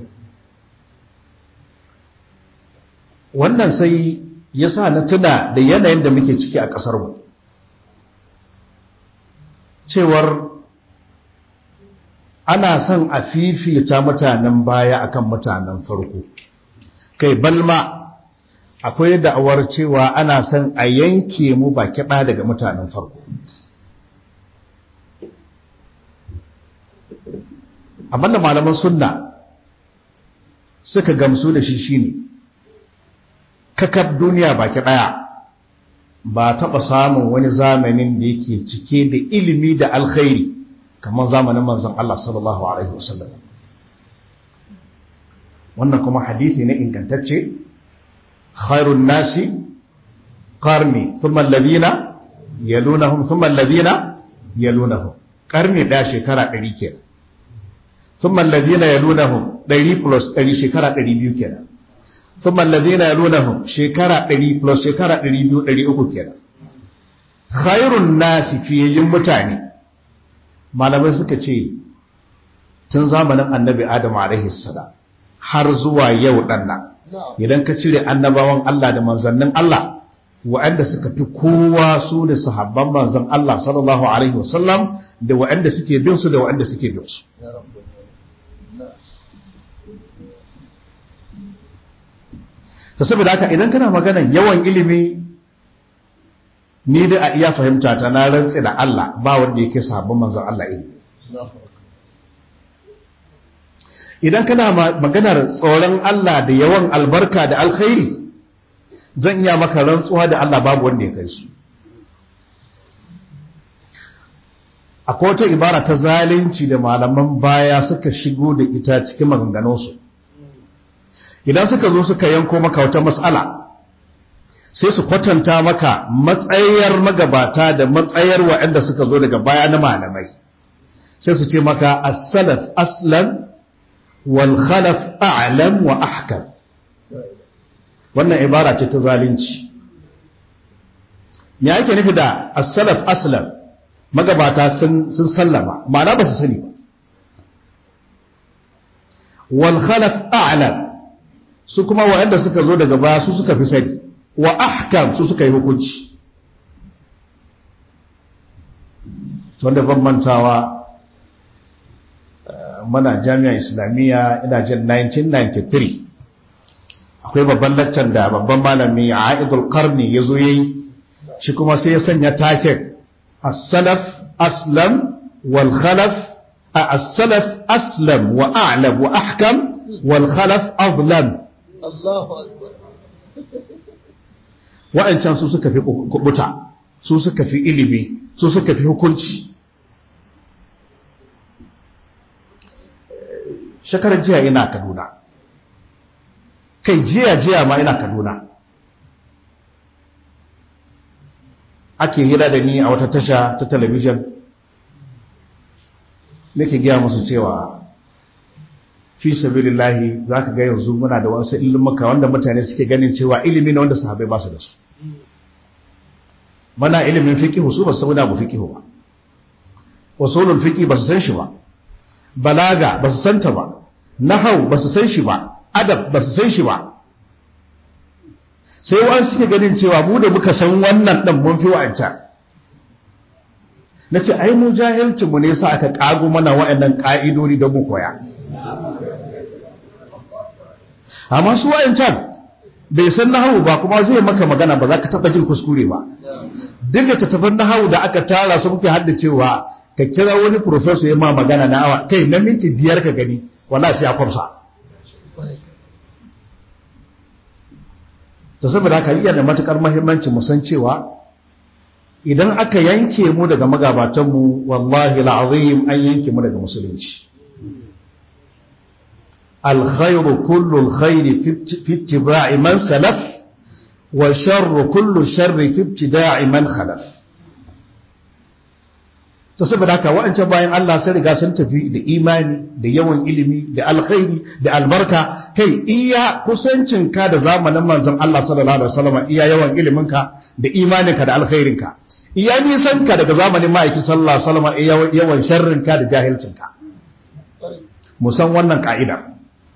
wannan sai ya sa na tuna da yanayin da muke ciki a ƙasarmu cewar ana son a fifita mutanen baya akan mutanen farko kai balma akwai da'awar cewa ana son a yanke mu ba kiɗa daga mutanen farko abinda malaman sunna suka gamsu da shi shine kakar duniya baki ɗaya ba taɓa samun wani zamanin da yake cike da ilimi da alkhairi kamar zamanin manzon Allah sallallahu alaihi wasallam wannan kuma hadithi ne ingantacce khairun nasi qarni thumma alladhina yalunahum thumma alladhina yalunahum karni daya shekara 100 kenan thumma alladhina yalunahum 100 plus 100 shekara 200 kenan thumma alladhina yalunahum shekara 100 plus shekara 200 300 kenan khairun nasi fiyayin mutane malamai suka ce tun zamanin annabi adam alaihi salam har zuwa yau dannan idan ka cire annabawan Allah da manzannin Allah wa'anda suka fi kowa su ne sahabban manzan Allah sallallahu alaihi wasallam da wa'anda suke bin su da wa'anda suke bin su ta saboda haka idan kana maganan yawan ilimi ni da a iya fahimta ta na rantse da Allah ba wanda yake sahabban manzan Allah ilimi idan kana maganar tsoron Allah da yawan albarka da alkhairi zan iya maka rantsuwa da Allah babu wanda ya kai su akwai wata ibara ta zalunci da malaman baya suka shigo da ita cikin maganganunsu idan suka zo suka yanko maka wata matsala sai su kwatanta maka matsayar magabata da matsayar waɗanda suka zo daga baya na malamai sai su ce maka as-salaf aslan wal khalaf a'lam wa ahkam wannan ibara ce ta zalunci me yake nufi da as-salaf aslan magabata sun sun sallama ma'ana ba su sani ba wal khalaf a'lam su kuma waɗanda suka zo daga baya su suka fi sani wa ahkam su suka yi hukunci wanda ban mantawa mana jami'a islamiyya ina jin 1993 akwai babban laccan da babban malami a aidul karni ya zo yayi shi kuma sai ya sanya taken as-salaf aslam wal khalaf as-salaf aslam wa a'lam wa ahkam wal khalaf azlam Allahu akbar wa'ancan su suka fi kubuta su suka fi ilimi su suka fi hukunci shekarar jiya ina kaduna kai jiya jiya ma ina kaduna ake hira da ni a wata tasha ta talabijin nake gaya musu cewa fi sabilillahi za ka ga yanzu muna da wasu ilimuka wanda mutane suke ganin cewa ilimi na wanda sahabai ba su da su mana ilimin fikihu su ba su sauna bu fikihu ba wasulul fiki ba su san shi ba balaga ba su santa ba nahau ba su san shi ba adab ba su san shi ba sai wa'an suke ganin cewa mu da muka san wannan ɗan mun fi wa'ancan na ce ai mu jahilcinmu ne sa aka ƙago mana wa'annan ƙa'idodi don mu koya amma su wa'ancan bai san nahawu ba kuma zai maka magana ba za ka taɓa jin kuskure ba duk da tattafan nahawu da aka tara su muke haddacewa ka kira wani professor ya ma magana na awa kai na minti biyar ka gani wallahi sai ya kwamsa ta saboda haka iya da matukar muhimmanci mu san cewa idan aka yanke mu daga magabatanmu wallahi al'azim an yanke mu daga musulunci alkhairu kullu alkhairi fi ittiba'i man salaf wa sharru kullu sharri fi ibtida'i man khalaf ta saboda haka wa'ancan bayan Allah sun riga sun tafi da imani da yawan ilimi da alkhairi da albarka kai iya kusancinka da zamanin manzon Allah sallallahu alaihi wasallam iya yawan iliminka da imaninka da alkhairinka iya nisanka daga zamanin ma'aiki sallallahu alaihi wasallam iya yawan sharrinka da jahilcinka musan wannan ka'ida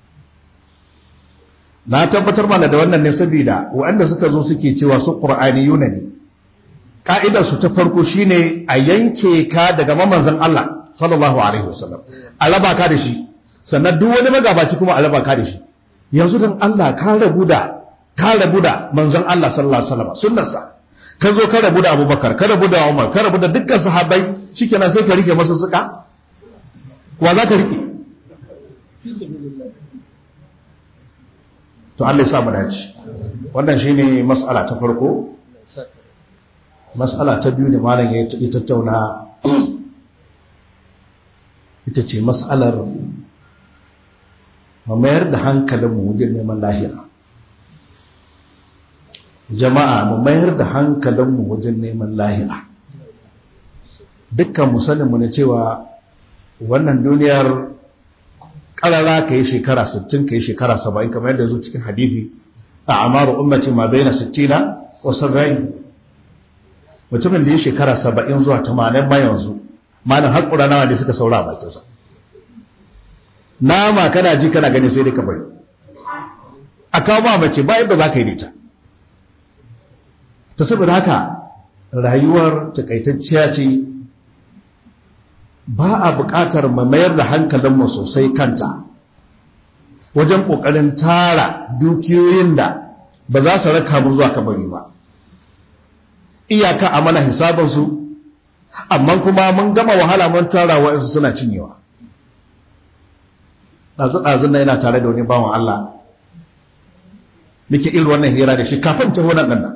na tabbatar mana da wannan ne saboda waɗanda suka zo suke cewa su qur'aniyuna ne ka'idarsu ta farko shine a yanke ka daga mamanzan Allah sallallahu alaihi wasallam a raba ka da shi sannan duk wani magabaci kuma a raba ka da shi yanzu dan Allah ka rabu da ka rabu da manzon Allah sallallahu alaihi wasallam sunnarsa ka zo ka rabu da Abubakar ka rabu da Umar ka rabu da dukkan sahabbai shikenan sai ka rike masa suka wa za ka rike to Allah ya sa mu dace wannan shine mas'ala ta farko matsala ta biyu da malam ya tattauna ita ce matsalar mu mayar da hankalinmu wajen neman lahira jama'a mu mayar da hankalinmu wajen neman lahira dukkan musaninmu na cewa wannan duniyar ƙarara ka yi shekara 60 ka yi shekara 70 kamar yadda zo cikin hadithi a amaru ummati ma bai na 60 wa 70 mutumin da ya shekara 70 zuwa 80 ma yanzu malin haƙura nawa ne suka saura a bakinsa nama kana ji kana gani sai dai ka bari a kawo ma mace ba yadda za ka yi nita ta saboda haka rayuwar takaitacciya ce ba a buƙatar mayar da hankalinmu sosai kanta wajen ƙoƙarin tara dukiyoyin da ba za su raka mu zuwa kabari ba iyaka a mana hisabinsu amma kuma mun gama wahala mun tara wa'insu suna cinyewa ɗazu-ɗazun na yana tare da wani bawan Allah muke irin wannan hira da shi kafin ta wannan ɗan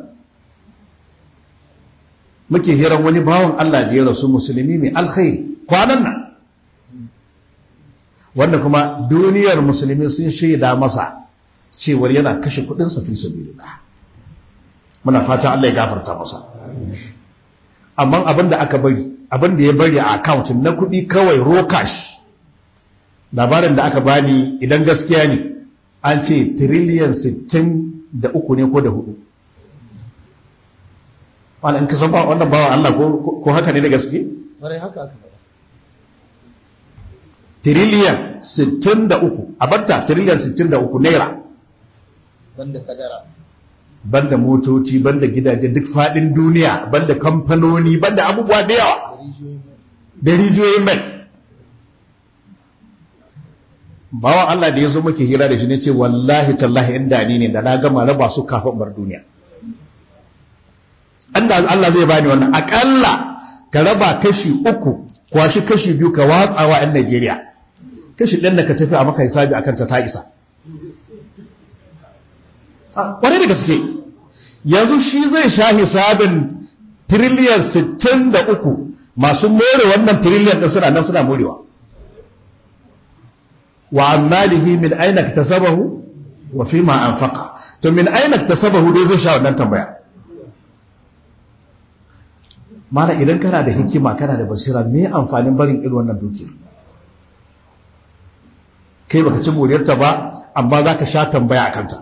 muke hiran wani bawan Allah da ya rasu musulmi mai alkhairi kwanan nan wanda kuma duniyar musulmi sun shaida masa cewar yana kashe kudinsa fi sabilillah muna fata Allah ya gafarta masa amma abinda aka bari abinda ya bari a account na kudi kawai raw cash labarin da aka bani idan gaskiya ne an ce trillion 63 ne ko da hudu wala in ka san ba wannan bawa Allah ko ko haka ne da gaske bare haka aka faɗa trillion 63 a batta trillion 63 naira banda kadara banda motoci banda gidaje duk fadin duniya banda kamfanoni banda abubuwa da yawa da rijiyoyin mai da rijiyoyin mai bawan Allah da ya zo muke hira da shi ne ce wallahi tallahi inda ni ne da na gama raba su kafin bar duniya Allah Allah zai bani wannan akalla ka raba kashi uku kwashi kashi biyu ka watsawa 'yan Najeriya kashi ɗan da ka tafi a maka hisabi akan ta ta isa ƙwarai da gaske yanzu shi zai sha hisabin tiriliyan 63 masu more wannan tiriliyan ɗin suna nan suna morewa wa ammalihi min aina tasabahu wa fi ma anfaqa to min aina tasabahu dai zai sha wannan tambaya mana idan kana da hikima kana da basira me amfanin barin irin wannan dukiyar kai baka ci moriyarta ba amma za ka sha tambaya a kanta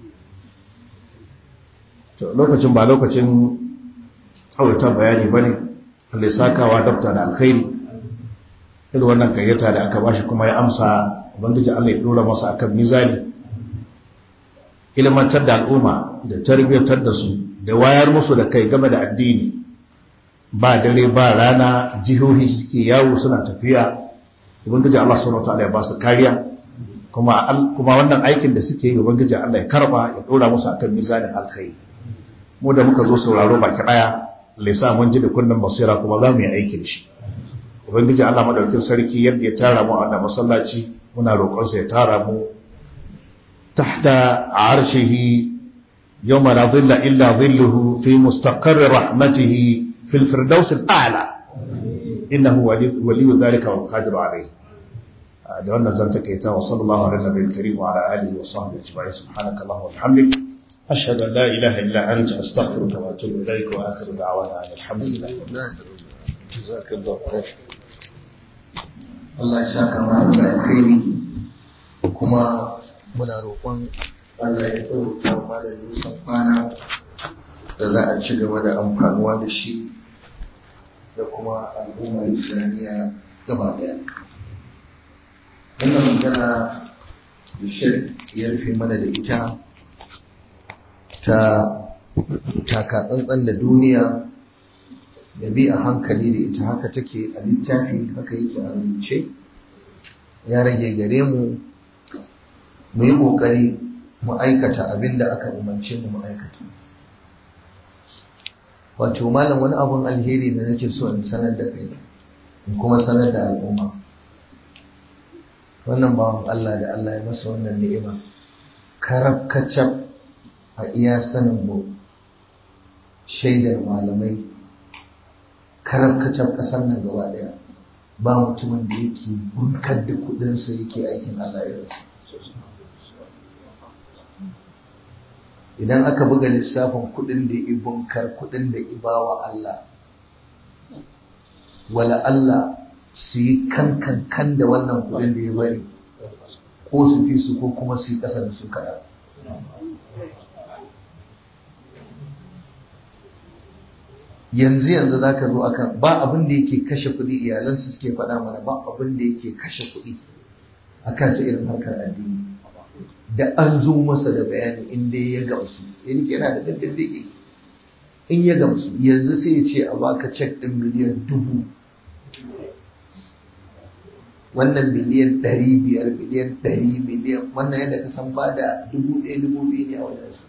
lokacin ba lokacin tsaurata bayani ba ne wanda ya sakawa dabta da alkhairi irin wannan gayyata da aka bashi kuma ya amsa ubangiji Allah ya dora masa akan mizani ilmantar da al'umma da tarbiyyatar da su da wayar musu da kai game da addini ba dare ba rana jihohi suke yawo suna tafiya ubangiji Allah subhanahu wataala ya ba su kariya kuma kuma wannan aikin da suke yi ubangiji Allah ya karba ya dora musu akan mizanin alkhairi mu da muka zo sauraro baki daya lissa mun ji da kunnan basira kuma za mu yi aikin shi ubangiji Allah madaukin sarki yadda ya tara mu a wannan masallaci muna roƙon sa ya tara mu tahta arshihi yawma la dhilla illa dhilluhu fi mustaqarri rahmatihi في الفردوس الأعلى إنه ولي, ولي ذلك والقادر عليه da wannan zan takaita wa sallallahu alaihi nabiyil karim wa ala alihi wa sahbihi ajma'in subhanaka allahumma wa bihamdik ashhadu an la ilaha illa anta astaghfiruka wa atubu ilaik wa akhiru da'wana alhamdulillah jazakallahu khair Allah ya saka mana da alkhairi kuma muna roƙon Allah ya tsauta mana da nisan kwana da za a ci gaba da amfanuwa da shi da kuma al'ummar islamiyya gaba daya wannan magana da shek ya rufe mana da ita ta taka tsantsan da duniya da bi a hankali da ita haka take a littafi haka yake a rubuce ya rage gare mu mu yi ƙoƙari mu aikata abin da aka umarce mu mu aikata wato malam wani abun alheri da nake so in sanar da kai in kuma sanar da al'umma wannan bawan Allah da Allah ya masa wannan ni'ima karab kacab a iya sanin mu shaidar malamai karab kacab kasar nan gaba daya ba mutumin da yake bunkar da kudinsa yake aikin Allah ya rasu idan aka buga lissafin kudin da ya bunkar kudin da ya bawa Allah wala Allah su yi kankan kan da wannan kudin da ya bari ko su fi su ko kuma su yi ƙasa da su kaɗa yanzu yanzu za ka zo akan ba abin da yake kashe kuɗi iyalansu suke faɗa mana ba abin da yake kashe kuɗi a kansa irin harkar addini da an zo masa da bayani in dai ya gamsu yana da daddare in ya gamsu yanzu sai ya ce a baka cek ɗin miliyan dubu wannan miliyan ɗari biyar miliyan ɗari miliyan wannan yadda ka san ba da dubu ɗaya dubu biyu ne a wajen su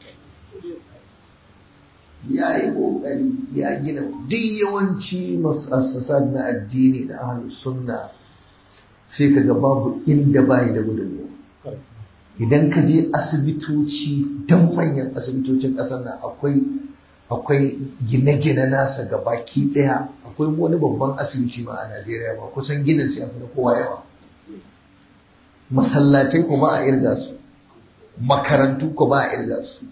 ya yi ƙoƙari ya gina duk yawanci masassasa na addini da ahlus sunna sai ka ga babu inda bayi da gudunmu idan ka je asibitoci don manyan asibitocin ƙasar nan akwai akwai gine-gine nasa ga baki ɗaya akwai wani babban asibiti ma a Najeriya ba kusan ginin su yafi na kowa yawa masallatai ko ba a irga su makarantu ko ba a irga su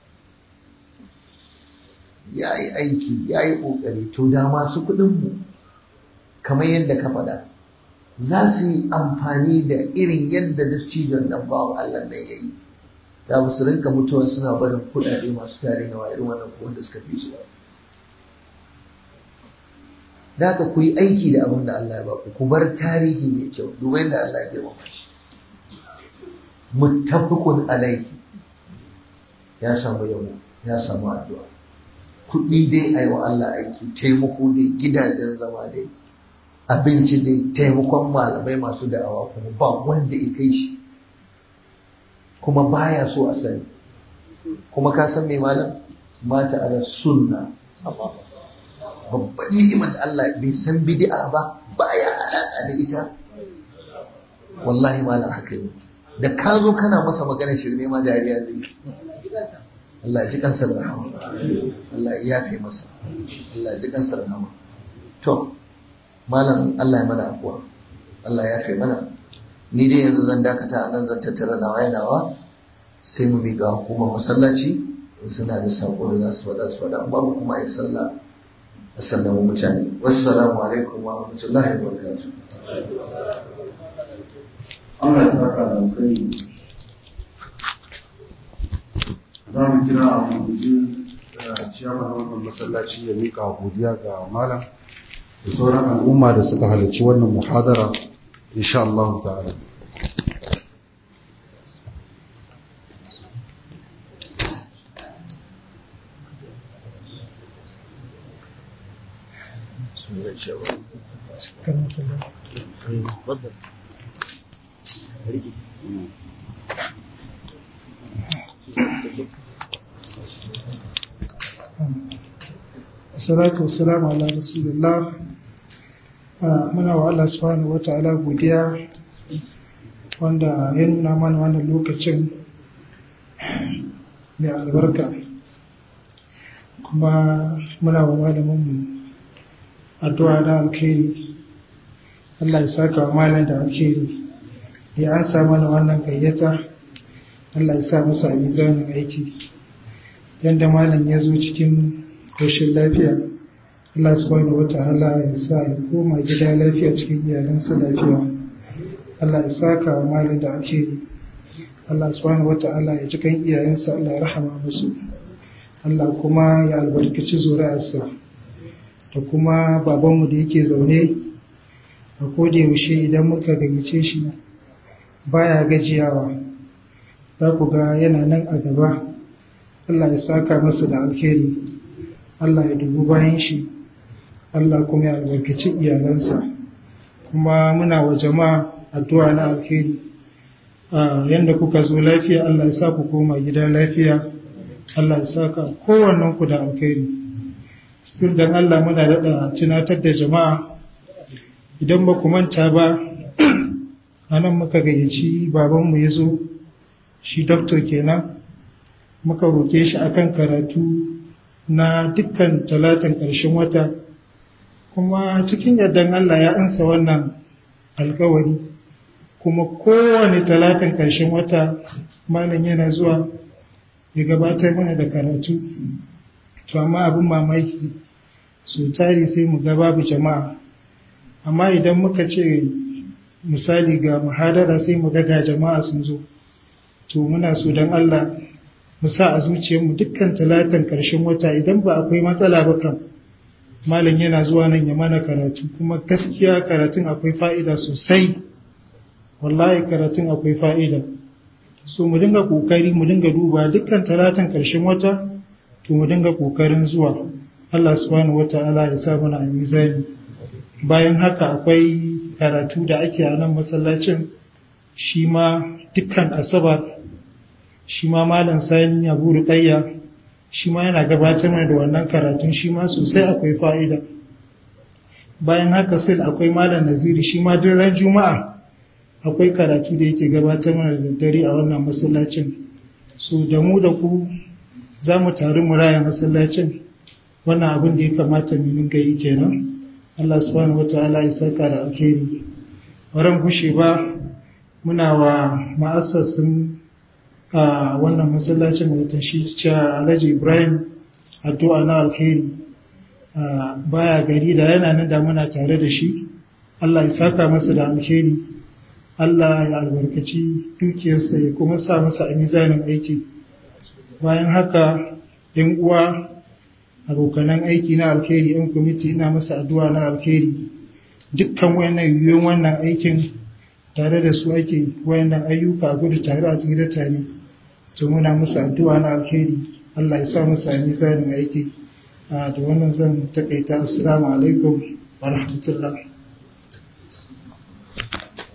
ya yi aiki ya yi ƙoƙari to da masu kuɗinmu kamar yadda ka faɗa za su yi amfani da irin yadda dattijon nan bawan Allah nan ya yi da ba su rinka mutuwa suna barin kuɗaɗe masu tare na irin wannan ko wanda suka fi su ba da haka ku yi aiki da abin da Allah ya ba ku ku bar tarihi mai kyau duba yadda Allah ya girmama shi muttafiqun alaihi ya samu yabo ya samu addu'a kuɗi dai a yi wa Allah aiki taimako dai gidajen zama dai abinci dai taimakon malamai masu da'awa kuma ba wanda ya kai shi kuma baya so a sani kuma ka san mai malam mata ala sunna babban ni'imar da Allah bai san bid'a ba baya alaƙa da ita wallahi malam haka yi da ka zo kana masa magana shirme ma dariya zai Allah ya ji kansa da rahama Allah ya yafe masa Allah ya ji kansa da rahama to malam Allah ya mana afuwa Allah ya yafe mana ni dai yanzu zan dakata a nan zan tattara nawa yanawa sai mu bi ga hukumar masallaci suna da sako da za su faɗa su faɗa babu kuma ai sallah a sallamu mutane wassalamu alaikum wa rahmatullahi wa barakatuh Allah ya saka da kai za mu kira a guji ciyama na wannan masallaci ya mika godiya ga malam da sauran al'umma da suka halarci wannan muhadara insha Allah ta'ala Assalatu wassalamu ala rasulillah muna wa Allah subhanahu wa ta'ala godiya wanda ya nuna mana wannan lokacin mai albarka kuma muna wa malaminmu addu'a da alkhairi Allah ya saka wa malam da alkhairi ya an sa mana wannan gayyata Allah ya sa masa mizanin aiki yadda malam ya zo cikin rashin lafiya Allah subhanahu wata'ala ya sa ya koma gida lafiya cikin iyalansa lafiya Allah ya saka wa malam da ake yi Allah subhanahu wata'ala ya cikin iyayensa Allah ya rahama musu Allah kuma ya albarkaci zuri'arsa da kuma babanmu da yake zaune a koda yaushe idan muka gayyace shi baya gajiyawa za ku ga yana nan a gaba Allah ya saka masa da alheri Allah ya dubu bayan shi Allah kuma ya albarkaci iyalansa kuma muna wa jama'a addu'a na alheri yanda kuka zo lafiya Allah ya sa ku koma gida lafiya Allah ya saka kowannen ku da alheri still dan Allah muna daɗa tunatar da jama'a idan ba ku manta ba anan muka gayyaci babanmu ya zo shi doctor kenan muka roke shi akan karatu na dukkan talatin ƙarshen wata kuma cikin yardan Allah ya ansa wannan alkawari kuma kowane talatin ƙarshen wata malam yana zuwa ya gabatar mana da karatu to amma abin mamaki so tari sai mu ga babu jama'a amma idan muka ce misali ga muhadara sai mu ga ga jama'a sun zo to muna so don Allah mu sa a zuciyarmu dukkan talatan ƙarshen wata idan ba akwai matsala ba kan malam yana zuwa nan ya mana karatu kuma gaskiya karatun akwai fa'ida sosai wallahi karatun akwai fa'ida so mu dinga kokari mu dinga duba dukkan talatan ƙarshen wata to mu dinga kokarin zuwa Allah subhanahu wata'ala ya sa mana a mizani bayan haka akwai karatu da ake a nan masallacin shi ma dukkan asabar shi ma malam sani abu ruqayya shi ma yana gabatar da wannan karatun shi ma sosai akwai fa'ida bayan haka sai akwai malam naziri shi ma duk ran juma'a akwai karatu da yake gabatar mana da dare a wannan masallacin so da mu da ku za mu taru mu raya masallacin wannan abin da ya kamata mu dinga yi kenan Allah subhanahu wataala ya saka da alheri waran gushe ba muna wa ma'assasin a wannan masallacin mutum shi cewa Alhaji Ibrahim addu'a na alheri baya gari da yana nan da muna tare da shi Allah ya saka masa da alheri Allah ya albarkaci dukiyarsa ya kuma sa masa a mizanin aiki bayan haka yan uwa abokanan aiki na alheri yan kwamiti ina masa addu'a na alheri dukkan wayannan yiwuwan wannan aikin tare da su ake wayannan ayyuka a gudu tare a tsira tare to muna musu addu'a na alheri Allah ya sa musu a mizanin aiki da wannan zan takaita assalamu alaikum wa rahmatullah